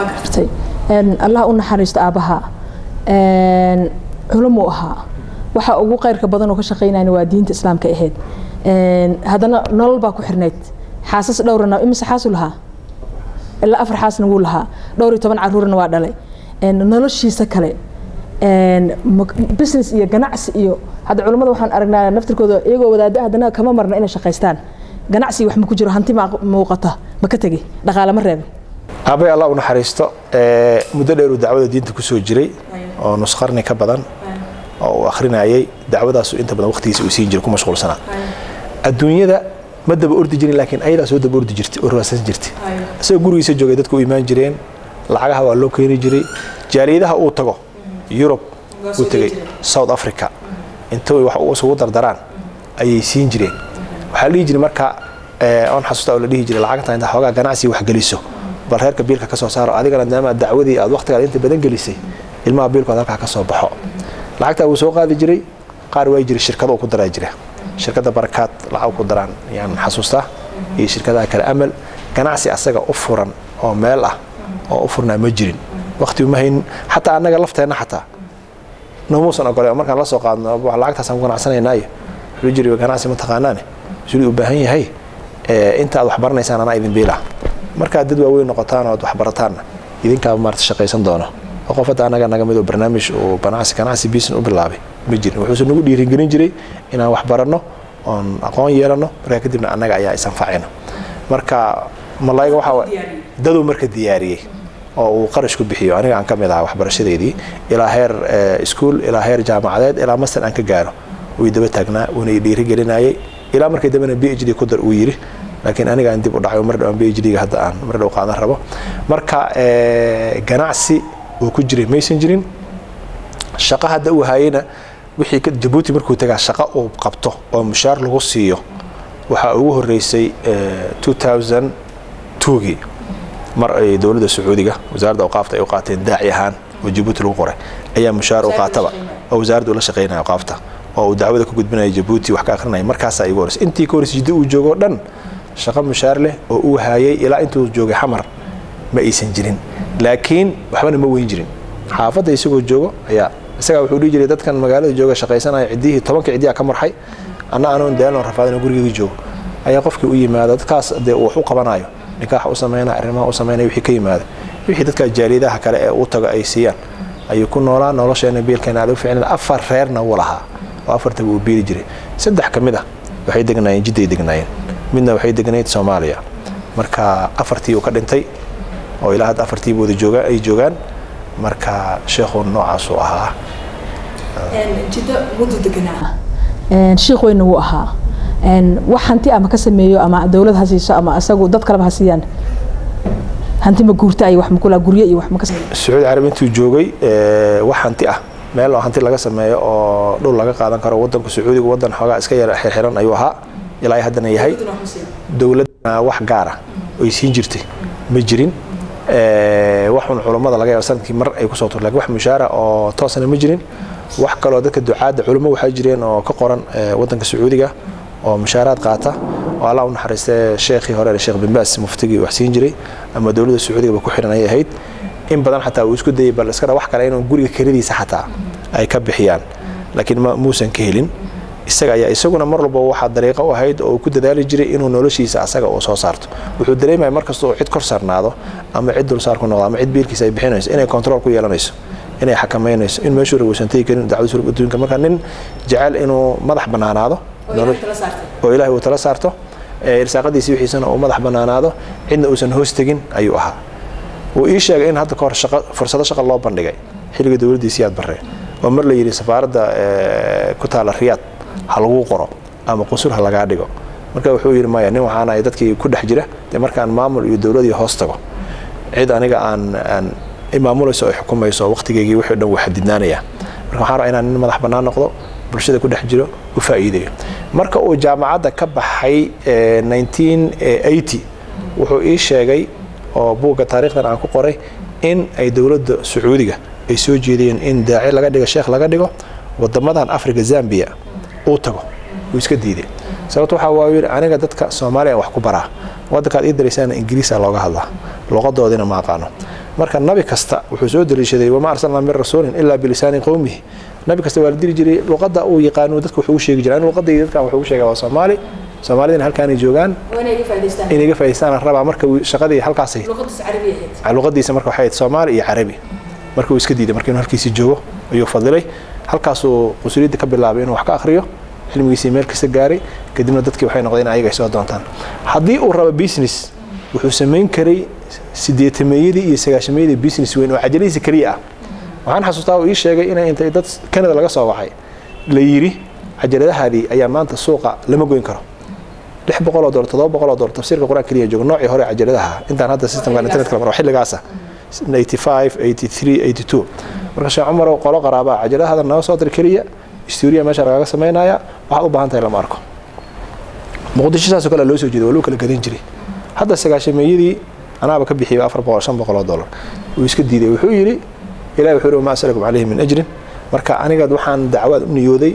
allah u naxariisto aabbaha culumuu ahaa waxa ugu qayrka badan oo ka shaqaynayna waa diinta islaamka ahayd haddana nolol baa ku xirnayd xaasas dhowrana imise xaasu lahaa ilaa afar xaasna wuu lahaa dhowr iyo toban caruurna waa dhalay noloshiisa kale business iyo ganacsi iyo hadda culummada waxaan aragnaa naftirkooda iyagoo wadaada haddana kama marna inay shaqaystaan ganacsi wax ma ku jiro hanti ma muuqata ma ka tegi dhaqaale ma reebin aabay allah u naxariisto muddo dheer uu dacwada diinta kusoo jiray oo nus qarni ka badan oo uu akhrinayay dacwadaasu inta badan waqtigiisa uu siin jiray ku mashquulsanaa adduunyada ma daba ordi jirin laakiin ayadaa soo daba ordi jirtay oo rawasan jirtay isagoo gurigiisa joogay dadku u imaan jireen lacagaha waa loo keeni jiray jaaliyadaha uu tago yurub uu tegey south africa intay wax isugu dardaraan ayay siin jireen waxaa la dhihi jiray marka oon xasuusta oo la dhihi jiray lacagta inta xoogaa ganacsi wax geliso bal reerka biilka ka soo saaro adigana maadaama dacwadii aad waqtigaad inta badan gelisay ilmaha biilkood halkaa ka soo baxo lacagtaa wuu soo qaadi jiray qaar waa jiray shirkado ku daraa jira shirkadda barakaad lacag ku daraan yaan xasuustaa iyo shirkadaha kale amal ganacsi asaga u furan oo meel ah oo u furnaa ma jirin waqti uma haynin xataa annaga lafteenna xataa nomuusan ogole markaan la soo qaadno lacagtaasaan ku ganacsanaynaayo wuxuu jiri ganacsi mataqaanaane suli u baahan yahay inta aad wax baranaysaan anaa idin biila markaad dad waaweyn noqotaan oo ad wax barataanna idinkaa maarata shaqaysan doono oo qof hadda annaga naga mid oo barnaamij uu ganacsi ganacsi business u bilaabay ma jirin wuxuuse nagu dhiirigelin jiray inaan wax baranno oon aqoon yeelanno markaa kadibna annaga ayaa isanfacayno marka malayga waxaa daduu marka diyaariyey oo uu qarash ku bixiyo aniga aan ka mid ahaa waxbarashadeedii ilaa heer iskuol ilaa heer jaamacadeed ilaa master aan ka gaaro wuu daba taagnaa wuuna dhiirigelinayay ilaa markii dambena b h d ku dar uu yidhi laakiin aniga aan dib u dhacay mar dhawaan b h d-ga hadda aan mar dhow qaadan rabo marka ganacsi uu ku jiray maysan jirin shaqo hadda uu hayeyna wixii jabuuti markuu tagaa shaqo uu qabto oo mushaar lagu siiyo waxaa ugu horeysay gii mar ay dowladda sacuudiga wasaaradda awqaafta ay u qaateen daaci ahaan oo jabuuti lagu qoray ayaa mushaar u qaataba oo wasaaradda ula shaqaynaya awqaafta oo uu dacwada ku gudbinaya jabuuti wax ka akhrinaya markaasaa igu horeysay intii ka horeysay jiddo uu joogoo dhan shaqo mushaar leh oo uu hayay ilaa intuu joogay xamar ma aysan jirin laakiin waxbana ma weyn jirin xaafadda isagoo joogo ayaa isagaa wuxuu dhihi jiray dadkan magaalada jooga shaqaysanaya ciddihii tobanka ciddiyaa ka marxay anna anoon daalon rafaadin oo gurigeyga joogo ayaa qofkii u yimaada dadkaas dee wax u qabanayo nikaax u samaynaya arrimaha u samaynaya wixii ka yimaada wixii dadka jaaliyadaha kale ee u tago ay siiyaan ayuu ku noolaa nolosheena biilkeena aad u ficnada afar reerna wuu lahaa oo afartaba uu biili jiray saddex ka mid ah waxay degnaayeen jidday degnaayeen midna waxay degnayd soomaaliya marka afartii uu ka dhintay oo ilaa hadda afartiiba wada jooga ay joogaan marka sheekhu noocaasuu ahaa shiikh weyna wuu ahaa wax hanti ama ka sameeyo ama dowlad ha siiso ama isagu dad kaleba ha siiyaan hanti ma guurta iyo wax makula guryo iyo wax ma ka sameeyo sacuudi carabi intuu joogay wax hanti ah meel oo hanti laga sameeyo oo dhul laga qaadan karo wadanka sacuudiga wadan xoogaa iska yar xirxiran ayuu ahaa ilaa ay haddana yahay dowladna wax gaara oy siin jirtay ma jirin waxun culummada laga yaaba sanadkii mar ay kusoo tur lakin wax mushaara oo toosana ma jirin wax kaloo dadka ducaadda culummo waxaa jireen oo ka qoran wadanka sacuudiga oo mushaaraad qaata oo allah u naxariistay sheekhii hore sheekh bin baas muftigii wax siin jiray ama dowladda sacuudigaba ku xiran ayay ahayd in badan xataa uu isku dayay bal iskana wax kale inuu guriga keladiisa xataa ay ka bixiyaan laakiin muusan ka helin isaga ayaa isaguna mar walba waxaa dariiqo u ahayd oo uu ku dadaali jiray inuu noloshiisa asaga uu soo saarto wuxuu dareemaya markasta uu cid kor saarnaado ama cid dulsaar ku noqdo ama cid biilkiisa ay bixinayso inay control ku yeelanayso inay xakamaynayso in meeshuu rag uusan tegi karin dacwada surub adduunka marka nin jecel inuu madax bannaanaado oo ilaahay uu tala saarto irsaaqadiisi wixiisana uu madax bannaanaado cidna uusan hoos tegin ayuu ahaa wuu ii sheegay in hadda kahor fursado shaqa loo bandhigay xilliga dowladdiisi yaad barre oo mar la yidhi safaaradda ku taala riyaad ha lagu qoro ama qusul ha lagaa dhigo marka wuxuu yidhi maya nin waxaana dadkii ku dhex jira dee markaan maamul iyo dowladii hoos tago cid aniga aan aan imaamulayso ay xukumayso waqtigeygii wixii dhan wuu xadidnaanaya marka waxaan rabaa inaan nin madax bannaan noqdo bulshada ku dhex jiro u faa'iidayo marka uu jaamacadda ka baxay wuxuu ii sheegay oo buugga taarikhdan aan ku qoray in ay dowladda sacuudiga ay soo jeediyeen in daaci laga dhigo sheekh laga dhigo wadamadan africa zambia uu tago wuu iska diiday sababto waxaa waa yidhi aniga dadka soomaaliya wax ku baraa waddankaad ii daraysaana ingiriisa looga hadlaa luqadoodina ma aqaano marka nabi kasta wuxuu soo daliishaday wama arsalnaa min rasuulin ilaa bilisaani qowmihi nabi kasta waa la diri jiray luqadda uu yaqaano dadka wuxuu u sheegi jiray luqadda dadkan wuxuu u sheegaa waa soomaali soomaalidina halkaanay joogaan inay ga faa'idaystaan rabaa marka shaqadii halkaas luqadiisa marka waxay ahayd soomaali iyo carabi marka uu iska diiday marka inuu halkiisii joogo ayuu fadilay halkaasuu qusuliyadda ka bilaabay inuu wax ka akhriyo cilmigiisii meel kasta gaaray kadibna dadkii waxay noqdeen ayaga ay soo doontaan haddii uu rabo business wuxuu samayn karay sideetameeyadii iyo sagaashameeyadii business weyn oo cajalihiisa keliya ah waxaan xasuustaa uu ii sheegay inay intay dad canada laga soo waxay la yidhi cajaladahaadii ayaa maanta suuqa lama goyn karo lix boqoloo dolar todoba boqoloo dolar tafsiirka qur-aan keliya joogo noocii hore cajaladaha intaan hadda systemkan internetka la maro xilligaasa 85 83 82 marka sheekh cumarow qolo qaraabaa cajaladahaada naga soo dir keliya stuuriya meesha lagaga samaynaya waxaad u baahan tahay lama arko muqdisho saasoo kale loo soo jeeday waa loo kala gadan jiray hadda sagaashameeyadii anaaba ka bixiyay afar boqol shan boqoloo dolar wuu iska diiday wuxuu yidhi ilahi wuxuu yidhi ma asalakum calayhi min ajrin marka aniga waxaan dacwaad u niyooday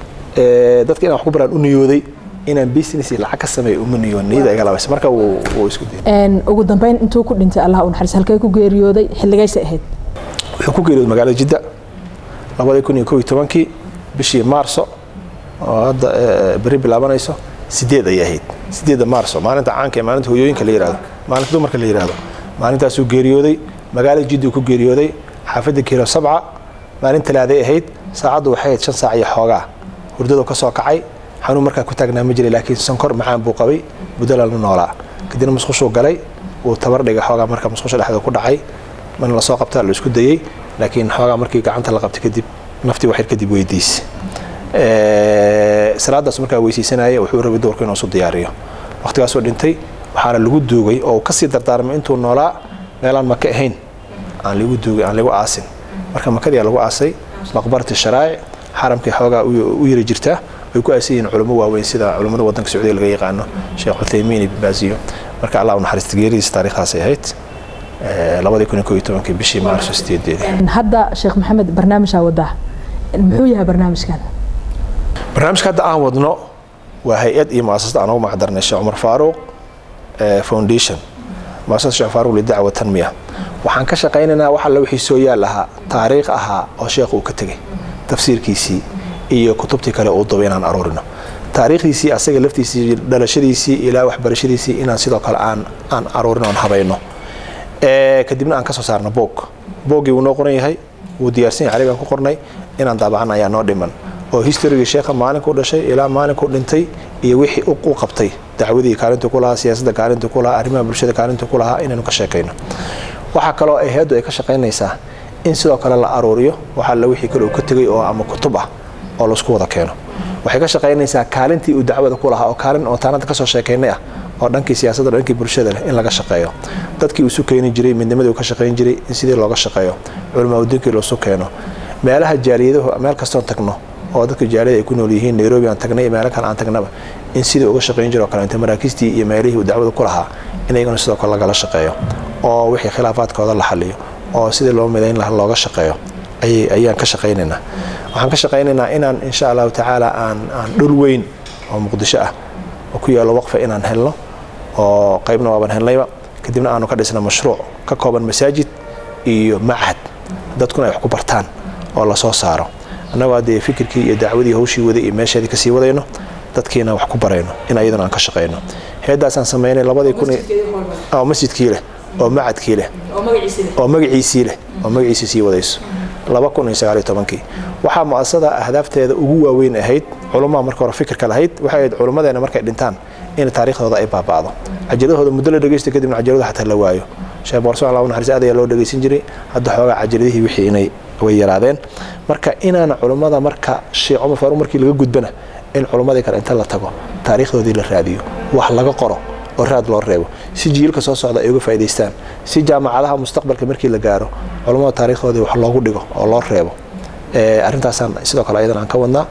dadka inaan wax ku baraan u niyooday inaan business lacag ka sameeyo uma niyoon niyada iga labaysa marka wuu isku diiday ugu dambeyn intuu ku dhintay allah u naxariis halkee ku geeriyooday xilligaysa ahayd wuxuu ku geeriyooday magaalada jidda labadii kun iyo kow iyo tobankii bishii maarso oo hadda beri bilaabanayso sideed ayay ahayd sideedda maarso maalinta caanka ee maalinta hooyooyinka la yihahdo maalinta dumarka la yihahdo maalintaasuu geeriyooday magaalada jiddu ku geeriyooday xaafadda kiilo sabca maalin talaaday ahayd saacaddu waxay ahayd shan saac iyo xoogaa hurdadu ka soo kacay xanuun markaa ku taagnaa ma jiray laakiin sonkor macaan buu qabay budalalna noolaa kadibna musqushuu galay wuu tabar dhigay xoogaa marka musqusha dhexda ku dhacay mana lasoo qabtaa la isku dayey laakiin xoogaa markii gacanta la qabtay kadib naftii waxyar kadib weydiis salaadaas markaa weysaysanaya wuxuu rabay doorka inuu isu diyaariyo waqtigaasoo dhintay waxaana lagu duugay oo kasii dardaarmay intuu noolaa meelaan maka ahayn aan lagu duugay aan lagu aasin marka makadiyaa lagu aasay maqbarati sharaa'ic xaramkii xoogaa u yiri jirtaa way ku aasan yihiin culamo waaweyn sida culammada waddanka sacuudiga laga yaqaano sheekh cuthaymiin ibn baaziyo marka allah u naxariista geeridiisa taariikhdaasay ahayd labadii kun iyo kow iyo tobankii bishii maarso sideedeedii hadda sheekh maxamed barnaamijaa wadaa muxuu yahay barnaamijkan barnaamijka hadda aan wadno waa hay-ad iyo muasasada aan ugu macdarnay sheekh cumar faaruuq foundation muasasada sheekh faaruuq lidacwa tanmiya waxaan ka shaqaynaynaa wax alla wixii soo yaal ahaa taariikh ahaa oo sheekh uu ka tegey tafsiirkiisii iyo kutubtii kale uu dubay inaan aruurino taariikhdiisii asaga laftiisii dhalashadiisii ilaa waxbarashadiisii inaan sidoo kale aan aan aruurino aan habayno kadibna aan ka soo saarno boog booggii wuu noo qoran yahay wuu diyaarsan yahay carabigan ku qornay inaan daabacan ayaa noo dhiman oo historygii sheekha maalinkuu dhashay ilaa maalinkuu dhintay iyo wixii u qabtay dacwadii kaalintuu ku lahaa siyaasadda kaalintuu ku lahaa arrimaha bulshada kaalintuu ku lahaa inaynu ka sheekayno waxaa kaloo ay hay-addu ay ka shaqaynaysaa in sidoo kale la aruuriyo waxaa la wixii kale uu ka tegay oo ama kutub ah oo laisku wada keeno waxay ka shaqaynaysaa kaalintii uu dacwada ku lahaa oo kaalin oo taanada kasoo sheekaynay ah oo dhankii siyaasadda dhankii bulshada leh in laga shaqeeyo dadkii uu isu keeni jiray midnimadii uu ka shaqayn jiray in sidii looga shaqeeyo culamaa udiinkii loosu keeno meelaha jaaliyadahu meel kastoon tagno oo dadka jaaliyada ay ku nool yihiin nairobi aan tagnay iyo meelo kale aan tagnaba in sidii uga shaqayn jiro kale inta maraakiistii iyo meelihii uu dacwada ku lahaa in iyaguna sidoo kale lagala shaqeeyo oo wixii khilaafaadkooda la xaliyo oo sidii loo midayn laha looga shaqeeyo ayaan ka shaqaynaynaa waxaan ka shaqaynaynaa inaan insha allahu tacaala aan aan dhul weyn oo muqdisho ah oo ku yaalo waqfa inaan helno oo qaybna waaban helnayba kadibna aanu ka dhisna mashruuc ka kooban masaajid iyo machad dadkuna ay wax ku bartaan oo lasoo saaro annagoo haddee fikirkii iyo dacwadii hawshii waday iyo meesheedii kasii wadayno dadkiina wax ku barayno in ayaduna aan ka shaqayno heeddaasaan samaynay labadii kun oo masjidkii leh oo macadkii leh oo magaciisii leh oo magaciisii sii wadayso laba kun iyo sagaal iyo tobankii waxaa mu'asasada ahdaafteeda ugu waaweyn ahayd culumaha marka hore fikirka lahayd waxay ahayd culummadeena markay dhintaan in taariikhdooda ay baaba'do cajiladahooda muddo la dhegeysta kadibna cajalada xataa la waayo sheekh boorso allah naxariis aad ayaa loo dhegeysan jiray hadda xoogaa cajaladihii wixii inay way yaraadeen marka inaana culummada marka sheekh cumar faaruq markii laga gudbana in culummadii kale inta la tago taariikhdoodii la raadiyo wax laga qoro oo raad loo reebo si jiilka soo socda ay uga faa'idaystaan si jaamacadaha mustaqbalka markii la gaaro culummada taariikhdoodii wax loogu dhigo oo loo reebo arrintaasaan sidoo kale ayadan aan ka wadnaa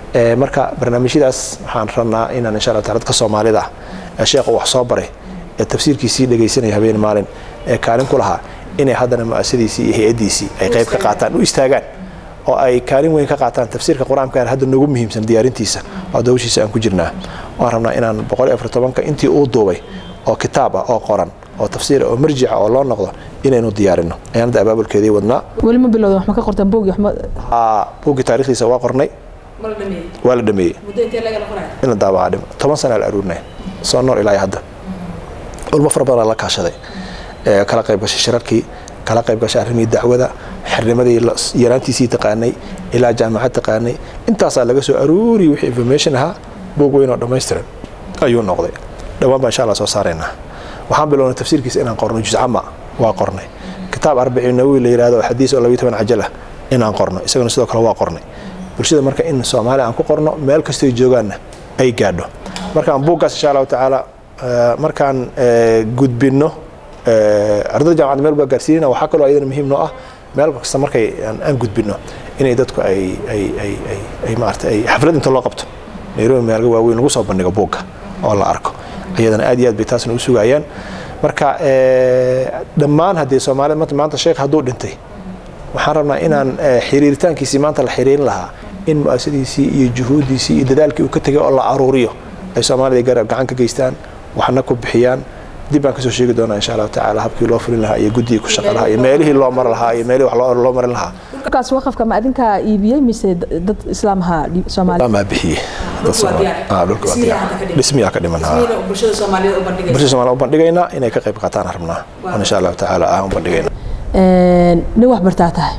marka barnaamijyadaas waxaan rabnaa inaan insha allah taala dadka soomaalida ah ee sheekha wax soo baray ee tafsiirkiisii dhegaysanaya habeen maalin ee kaalin ku lahaa inay haddana mu'asadiisii iyo hay-addiisii ay qayb ka qaataan u istaagaan oo ay kaalin weyn ka qaataan tafsiirka qur-aanka hadda noogu muhiimsan diyaarintiisa oo dawshiisa aan ku jirnaa waan rabnaa inaan boqol iyo afar tobanka intii uu duubay oo kitaab ah oo qoran oo tafsiir oo marjica oo loo noqdo inaynu diyaarino ayaan hadda abaabulkeedii wadnaa weli ma bilowda wax ma ka qortaan buugi waxma buuggii taarikhdiisa waa qornay waa la dhameeyey in la daabacaa dhim toban sana la aruurinay soo nool ilaa hadda ulmo fara badan la kaashaday kala qayb gashay shirarkii kala qayb gashay arrimihii dacwada xirnimadii yaraantiisii taqaanay ilaa jaamacad taqaanay intaasaa laga soo aruuri wixii information ahaa buug weyn oo dhammaystiran ayuu noqday dhowaan baan insha allah soo saaraynaa waxaan bilownay tafsiirkiisa inaan qorno juzcama waa qornay kitaab arbaciin nawowi la yidhahdo oo xadiis oo labiyo toban cajal ah inaan qorno isaguna sidoo kale waa qornay bulshada marka in soomaaliya aan ku qorno meel kastoy joogaanna ay gaadho markaan buuggaas insha allahu tacaala markaan gudbinno ardada jamacadda meel baa gaarsiinayna waxaa kaloo ayadana muhiim noo ah meel kasta markay aan gudbinno inay dadku ay ay ay ay ay maarata ay xaflad inta loo qabto nairobi meelga waaweyn lagu soo bandhigo buugga oo la arko ayadana aad iyo aad bay taasna u sugayaan marka dhammaan haddii soomaalida maanta sheekh hadduu dhintay waxaan rabnaa inaan xiriiritaankiisii maanta la xiriirin lahaa in mu'asadiisii iyo juhuuddiisii iyo dadaalkii uu ka tegay oo la aruuriyo ay soomaalida gacan ka geystaan waxna ku bixiyaan dib baan kasoo sheegi doonaa insha allahu tacaala habkii loo fulin lahaa iyo guddigii ku shaqa lahaa iyo meelihii loo mari lahaa iyo meelihii wax loo marin lahaa dhulkaas waqafka ma adinkaa iibiyey mise dad islaamha soomaali maa bixiyey dhulka waa diyaar dhismiyaa ka dhiman bulshada soomaaliya u bandhigaynaa inay ka qayb qaataan rabnaa on insha allahu tacaala ah u bandhigayna nin wax bartaa tahay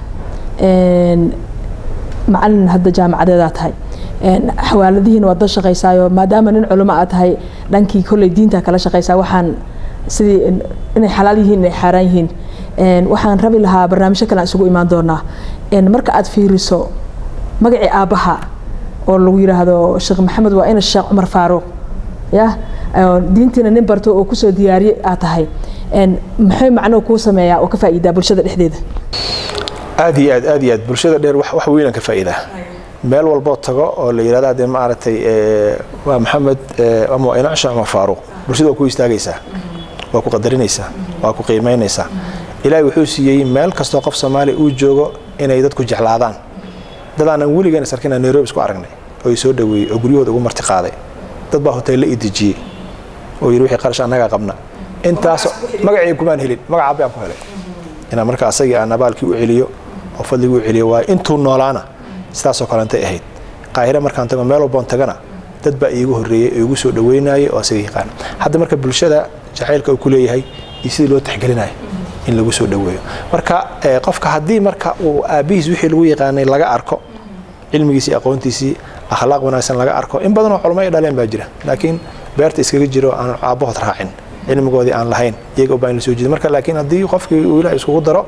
macalin hadda jaamacadeedaa tahay xawaaladihiina waad la shaqaysaayo maadaama nin culimo aa tahay dhankii kolley diinta kala shaqaysaa waxaan sidii inay xalaal yihiin inay xaaraan yihiin waxaan rabi lahaa barnaamijyo kale aan isugu imaan doonaa marka aad fiiriso magacii aabbaha oo lagu yidhaahdo sheekh maxamed waa ina sheekh cumar faaruuq ya diintiina nin barto oo kusoo diyaariye aad tahay maxay macnoo kuu sameeyaa oo ka faa'iidaa bulshada dhexdeeda aad iyo aad aad iyo aad bulshada dheer wax weynaan ka faa'iidaa meel walboo tago oo la yidhahda dee maaragtay waa maxamed ama waa inacsha ama faaruuq bulshada waa ku istaagaysaa waa ku qadarinaysaa waa ku qiimaynaysaa ilaahay wuxuu siiyey meel kastoo qof soomaaliya uu joogo inay dadku jeclaadaan dad aanan weligeena sarkina nairobi isku aragnay oo i soo dhaweeyey oo guryahooda ugu marti qaaday dad baa hoteella i dejiyey oo yidhi wixii qarash annagaa qabna intaas magacii kumaan helin magaca abbi aan ku helay inaan marka asagii aan abaalkii u celiyo oo fadligii u celiyo waayo intuu noolaana sidaasoo kalentay ahayd qaahire markaan tago meel walboon tagana dad baa iigu horreeyey oo igu soo dhaweynayay oo asaga yaqaan hadda marka bulshada jacaylka uu ku leeyahay iyo sidii loo tixgelinayo in lagu soo dhaweeyo marka qofka haddii marka uu aabbihiis wixii lagu yaqaanay laga arko cilmigiisii aqoontiisii akhlaaq wanaagsan laga arko in badanoo culmo ay dhaleen baa jira laakiin beerta iskaga jiro aan aabbahood raacin cilmigoodii aan lahayn iyaga baa in la soo jeeda marka laakiin haddii qofkii uu ilaah iskugu daro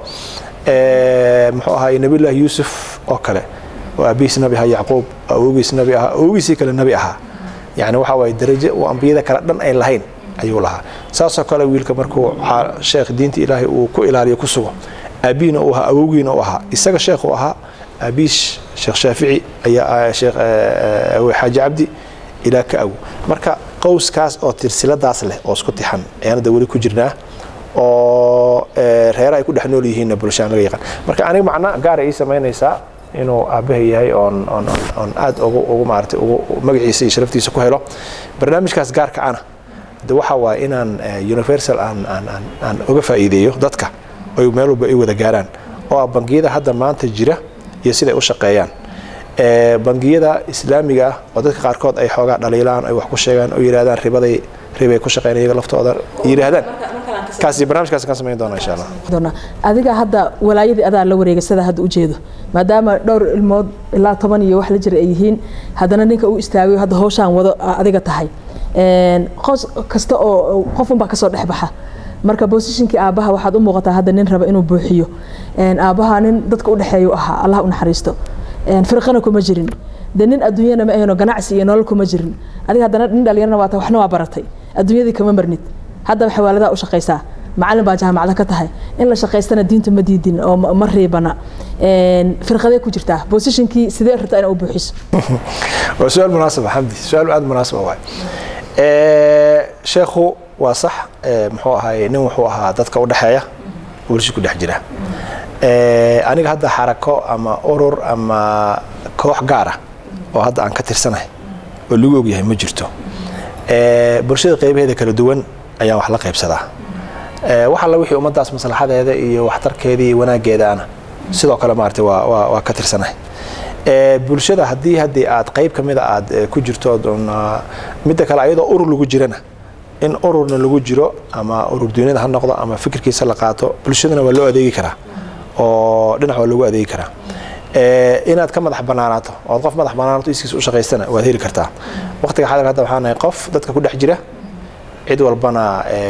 muxuu ahaay nabiyullaahi yuusuf oo kale oo aabihiis nabi ahaa yacquub awoogiis nabi ahaa awoogiisii kale nabi ahaa yani waxa waaye darajo uu ambiyada kale dhan ay lahayn ayuu lahaa saasoo kale wiilka markuu sheekh diinta ilaahay uu ku ilaaliyo ku sugo aabihiina uu ahaa awowgiina uu ahaa isaga sheekh uu ahaa aabihiis sheekh shaafici ayaa sheekh xaaji cabdi ilaa ka awo marka qowskaas oo tirsiladaas leh oo isku tixan ayaan hadda weli ku jirnaa oo reera ay ku dhex nool yihiinna bulshaan laga yaqaan marka aniga macna gaara ii samaynaysaa inuu aabbahay yahay oon oon oon aad ugu ugu maaragtay ugu magaciisa iyo sharaftiisa ku helo barnaamijkaas gaarka ana de waxa waaye inaan universal aan aan aan aan uga faa'iideeyo dadka oy meel walba ay wada gaaraan oo ah bangiyada hadda maanta jira iyo siday u shaqeeyaan bangiyada islaamiga ah oo dadka qaarkood ay xoogaa dhaliilaan ay wax ku sheegaan oo yidhahdaan ribaday ribay ku shaqeyn iyaga laftooda yidhaahdaan kaasi barnaamijkaas kan samayn doona insha allah adiga hadda walaayadii adaa la wareegay sida hadda ujeedo maadaama dhowr ilmood ilaa toban iyo wax la jira ay yihiin haddana ninka uu istaagayo hadda hawshaan wado adiga tahay qos kasta oo qofunbaa kasoo dhex baxa marka bosishinkii aabbaha waxaad u muuqataa hadda nin raba inuu buuxiyo aabbaha nin dadka u dhexeeyu ahaa allah u naxariisto firqana kuma jirin de nin adduunyana ma ahayno ganacsi iyo nolol kuma jirin adiga haddana nin dhalinyarna waata waxna waa baratay adduunyadii kama marnid haddaba xawaaladaa u shaqaysaa macalin baa jaamacada ka tahay in la shaqaystana diinta ma diidin oo ma riibana firqadee ku jirtaa bosishinkii sidee rabtaa ina u buuxiso waa su-aal munaasaba xamdi su-aal aada munaasaba waay sheekhu waa sax muxuu ahaay nin wuxuu ahaa dadka u dhexeeya bulsha ku dhex jira aniga hadda xarako ama urur ama koox gaara oo hadda aan ka tirsanahay oo lagu ogyahay ma jirto bulshada qaybaheeda kala duwan ayaan wax la qaybsadaa wax alla wixii ummaddaas maslaxadeeda iyo waxtarkeeda iyo wanaaggeedaana sidoo kale maarata waa waa ka tirsanahay bulshada haddii haddii aad qayb ka mida aad ku jirto midda kale ayadoo urur lagu jirana in ururna lagu jiro ama urur duunyada ha noqdo ama fikirkiisa la qaato bulshadana waa loo adeegi karaa oo dhinac waa loogu adeegi karaa inaad ka madax banaanaato ood qof madax banaanato iskiis u shaqaystana waad heli kartaa waqtiga xadirka hadda waxaan nahay qof dadka ku dhex jira cid walbana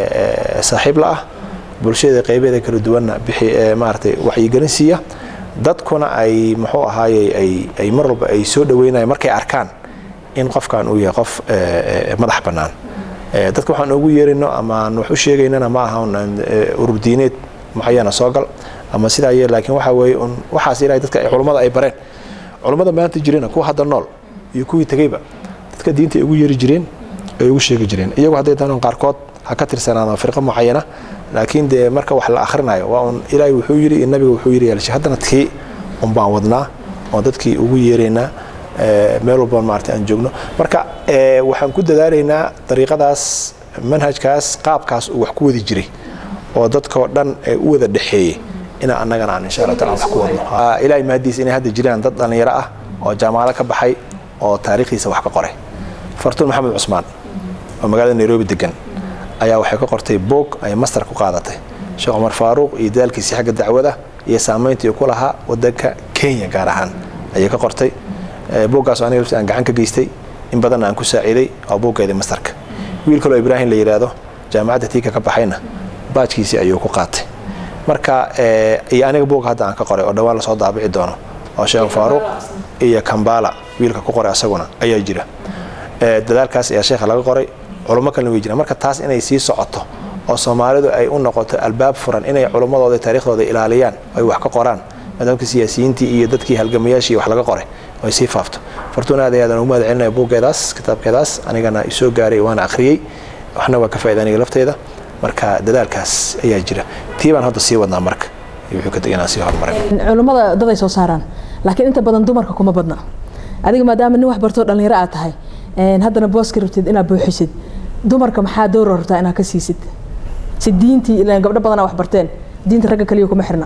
saaxiib la ah bulshada qaybeeda kala duwanna bixi maaratay waxyigelin siiya dadkuna ay muxuu ahaaye ay mar walba ay soo dhaweynayaan markay arkaan in qofkan uu yahay qof madax bannaan dadka waxaan ugu yeerino amaan wax u sheegaynana ma aha urur diineed mucayana soo gal ama sidaa yee laakiin waxaa weeye un waxaas ilahay dadka culummada ay bareen culummada maanta jirena kuwa hadda nool iyo kuwii tegeyba dadka diinta ay ugu yeeri jireen ay ugu sheegi jireen iyagu hadday doonan qaarkood ha ka tirsanaadaan firqo mucayana laakiin dee marka wax la akhrinayo waa un ilaahay wuxuu yidhi iyo nabiga wuxuu yidhi yeelshay haddana tii un baan wadnaa oo dadkii ugu yeeraynaa meel walba maarata aan joogno marka waxaan ku dadaalaynaa dariiqadaas manhajkaas qaabkaas uu wax ku wadi jiray oo dadkao dhan ee u wada dhexeeyey inaa annagana aan insha allah taala wax ku wadno ilaahay mahadiis inay hadda jiraan dad dhallinyaro ah oo jaamacado ka baxay oo taariikhdiisa wax ka qoray fartuun maxamed cusmaan oo magaalada nairobi degan ayaa waxay ka qortay boog ay master ku qaadatay sheekh cumar faaruuq iyo dadaalkiisii xagga dacwada iyo saamayntii ku lahaa wadanka kenya gaar ahaan ayay ka qortay booggaasoo aniga lafti aan gacan ka geystay in badanna aan ku saaciiday oo booggeedii mastarka wiil kaloo ibraahim la yidhaahdo jaamacadda tiika ka baxayna baajkiisii ayuu ku qaatay marka iyo aniga boog hadda aan ka qoray oo dhawaan lasoo daabici doono oo sheekh faaruuq iyo kambala wiilka ku qoray asaguna ayaa jira dadaalkaas ayaa sheekha laga qoray culummo kalena way jiraan marka taas inay sii socoto oo soomaalidu ay u noqoto albaab furan inay culummadooda taariikhdooda ilaaliyaan ay wax ka qoraan maadaamka siyaasiyiintii iyo dadkii halgamayaashii wax laga qoray ay sii faafto fartuun aad ayaadan ugu mahad celinaya buuggeedaas kitaabkeedaas anigana isoo gaaray waana akhriyey waxna waa ka faaida aniga lafteeda marka dadaalkaas ayaa jira tii baan hadda sii wadnaa marka wuxuu ka inaan sii horumaray culummada dad ay soo saaraan laakiin inta badan dumarka kuma badna adiga maadaama nin wax bartoo dhallinyaro aad tahay haddana booska rabtid inaad buuxisid dumarka maxaa dowra rabtaa inaad ka siisid si diintii ilaan gabdho badana wax barteen diinta ragga kaliya kuma xirna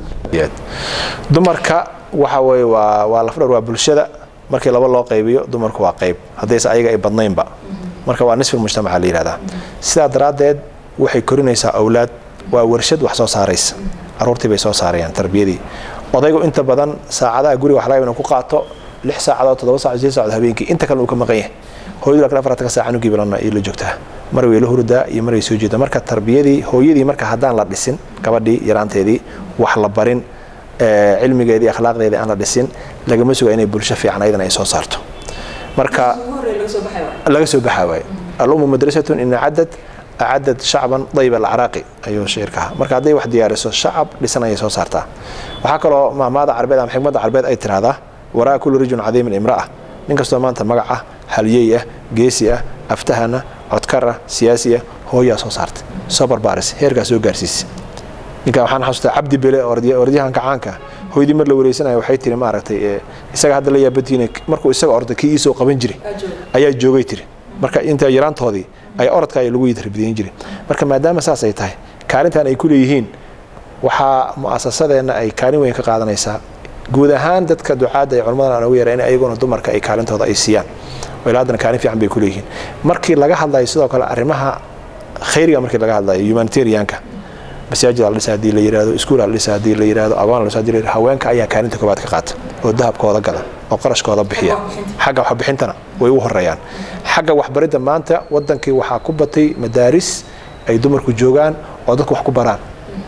dumarka waxa weeye waa waa lafdhar waa bulshada markii laba loo qaybiyo dumarku waa qayb haddayse ayaga ay badnaynba marka waa nisfi mujtamaca la yihahdaa sidaa daraaddeed waxay korinaysaa awlaad waa warshad wax soo saaraysa caruurtii bay soo saarayaan tarbiyadii odaygu inta badan saacadaha guriga wax laga inuu ku qaato lix saacadood toddoba saacadood sideed saacadood habeenkii inta kale uu ka maqan yahay hooyadu laakiin afartanka saaca anugii bilana iyo la joogtaa mar way la hurdaa iyo mar way soo jeedaa marka tarbiyadii hooyadii marka haddaan la dhisin gabadhii yaraanteedii wax la barin cilmigeedii akhlaaqdeedii aan la dhisin lagama suga inay bulsho fiican ayadana ay soo saarto marka laga soo baxaa waaye alumu madrasatun ina cadad acadad shacban dayb alcaraaqi ayuu shicirka marka hadday wax diyaariso shacab dhisan ayay soo saartaa waxaa kaloo maamaada carbeed ama xikmadda carbeed ay tiraahdaa waraa kulli rijun cadiimin imra'a nin kastoo maanta magac ah halyey ah geesi ah aftahana codkar ah siyaasi ah hooyaa soo saartay soo barbaaris heerkaa soo gaarsiisa ninka waxaan xasuustaa cabdi bele orodyahanka caanka hooydii mar la wareysanayo waxay tiri maaragtay isaga hadda la yaabatiina markuu isaga orday kii iisoo qaban jiray ayaa joogay tiri marka inta yaraantoodii ay orodka ay lagu yidarbidayn jiray marka maadaama saas ay tahay kaalintan ay ku leeyihiin waxaa mu'asasadeenna ay kaalin weyn ka qaadanaysaa guud ahaan dadka ducaadda ee culammadan aan ugu yara in ayaguna dumarka ay kaalintooda ay siiyaan oo ilaa haddana kaalin fiican bay ku leeyihiin markii laga hadlayo sidoo kale arrimaha khayriga markii laga hadlayo humanitarianka masaajid la dhisa hadii la yiraahdo iskuul la dhisa hadii la yiraahdo agoon la dhisa hadii la yiraahdo haweenka ayaa kaalinta koobaad ka qaata oo dahabkooda gada oo qarashkooda bixiya xagga waxbixintana way u horeeyaan xagga waxbaridda maanta wadankii waxaa ku batay madaaris ay dumarku joogaan oo dadku wax ku baraan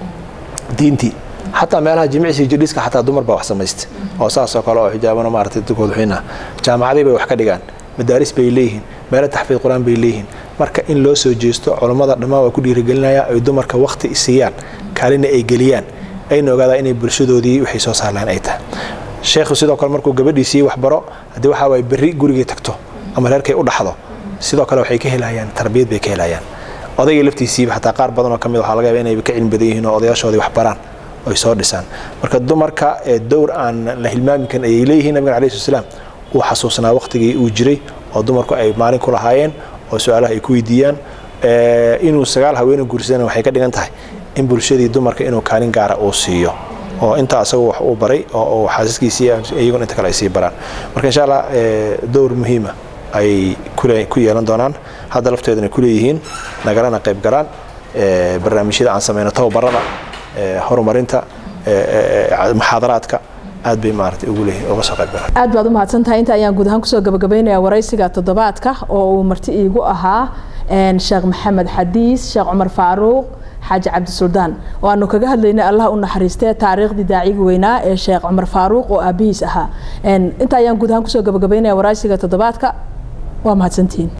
diintii xataa meelaha jimicsi jidhiska xataa dumar baa wax samaysta oo saasoo kale oo xijaabana maaragtay dadkooda xuyna jaamacadii bay wax ka dhigaan madaaris bay leeyihiin meelo taxfiid qur-aan bay leeyihiin marka in loo soo jeesto culammada dhammaan waa ku dhiirigelinaya ay dumarka waqti siiyaan kaalina ay geliyaan ayna ogaadaa inay bulshadoodii waxay soo saarlaan ay tahay sheekhu sidoo kale markuu gabadhiisii waxbaro haddii waxaa waay berri gurigay tagto ama reerkay u dhaxdo sidoo kale waxay ka helayaan tarbiyad bay ka helayaan odayga laftiisiiba xataa qaar badan oo ka mid waxaa laga yaaba inay ka cilmi badan yihiin oo odayaashoodii wax baraan oy soo dhisaan marka dumarka dowr aan la hilmaami karin ayay leeyihiin nabigan alayhi salaam uu xasuusnaa waqtigii uu jiray oo dumarku ay maalin ku lahaayeen oo su-aalaha ay ku weydiiyaan inuu sagaal haweene guursadana waxay ka dhigan tahay in bulshadii dumarka inuu kaalin gaara uu siiyo oo intaa asagu wax uu baray oo xaasaskiisii iyaguna inta kale ay sii baraan marka insha allah dowr muhiima ay ku yeelan doonaan hadda lafteeduna ku leeyihiin nagalana qayb galaan barnaamijyada aan sameyno tababarada horumarinta muxaadaraadka aad bay maarata ugu leeyihin uga soo qayb galaan aad baad u mahadsantahay inta ayaan guud ahaan kusoo gabagabaynayaa waraysiga toddobaadka oo uu marti iigu ahaa sheekh maxamed xadiis sheekh cumar faaruuq xaaji cabdisuldaan oo aanu kaga hadlaynay allah u naxariistee taariikhdii daacigi weynaa ee sheekh cumar faaruuq oo aabihiis ahaa inta ayaan guud ahaan kusoo gabagabaynaya waraysiga toddobaadka waa mahadsantihiin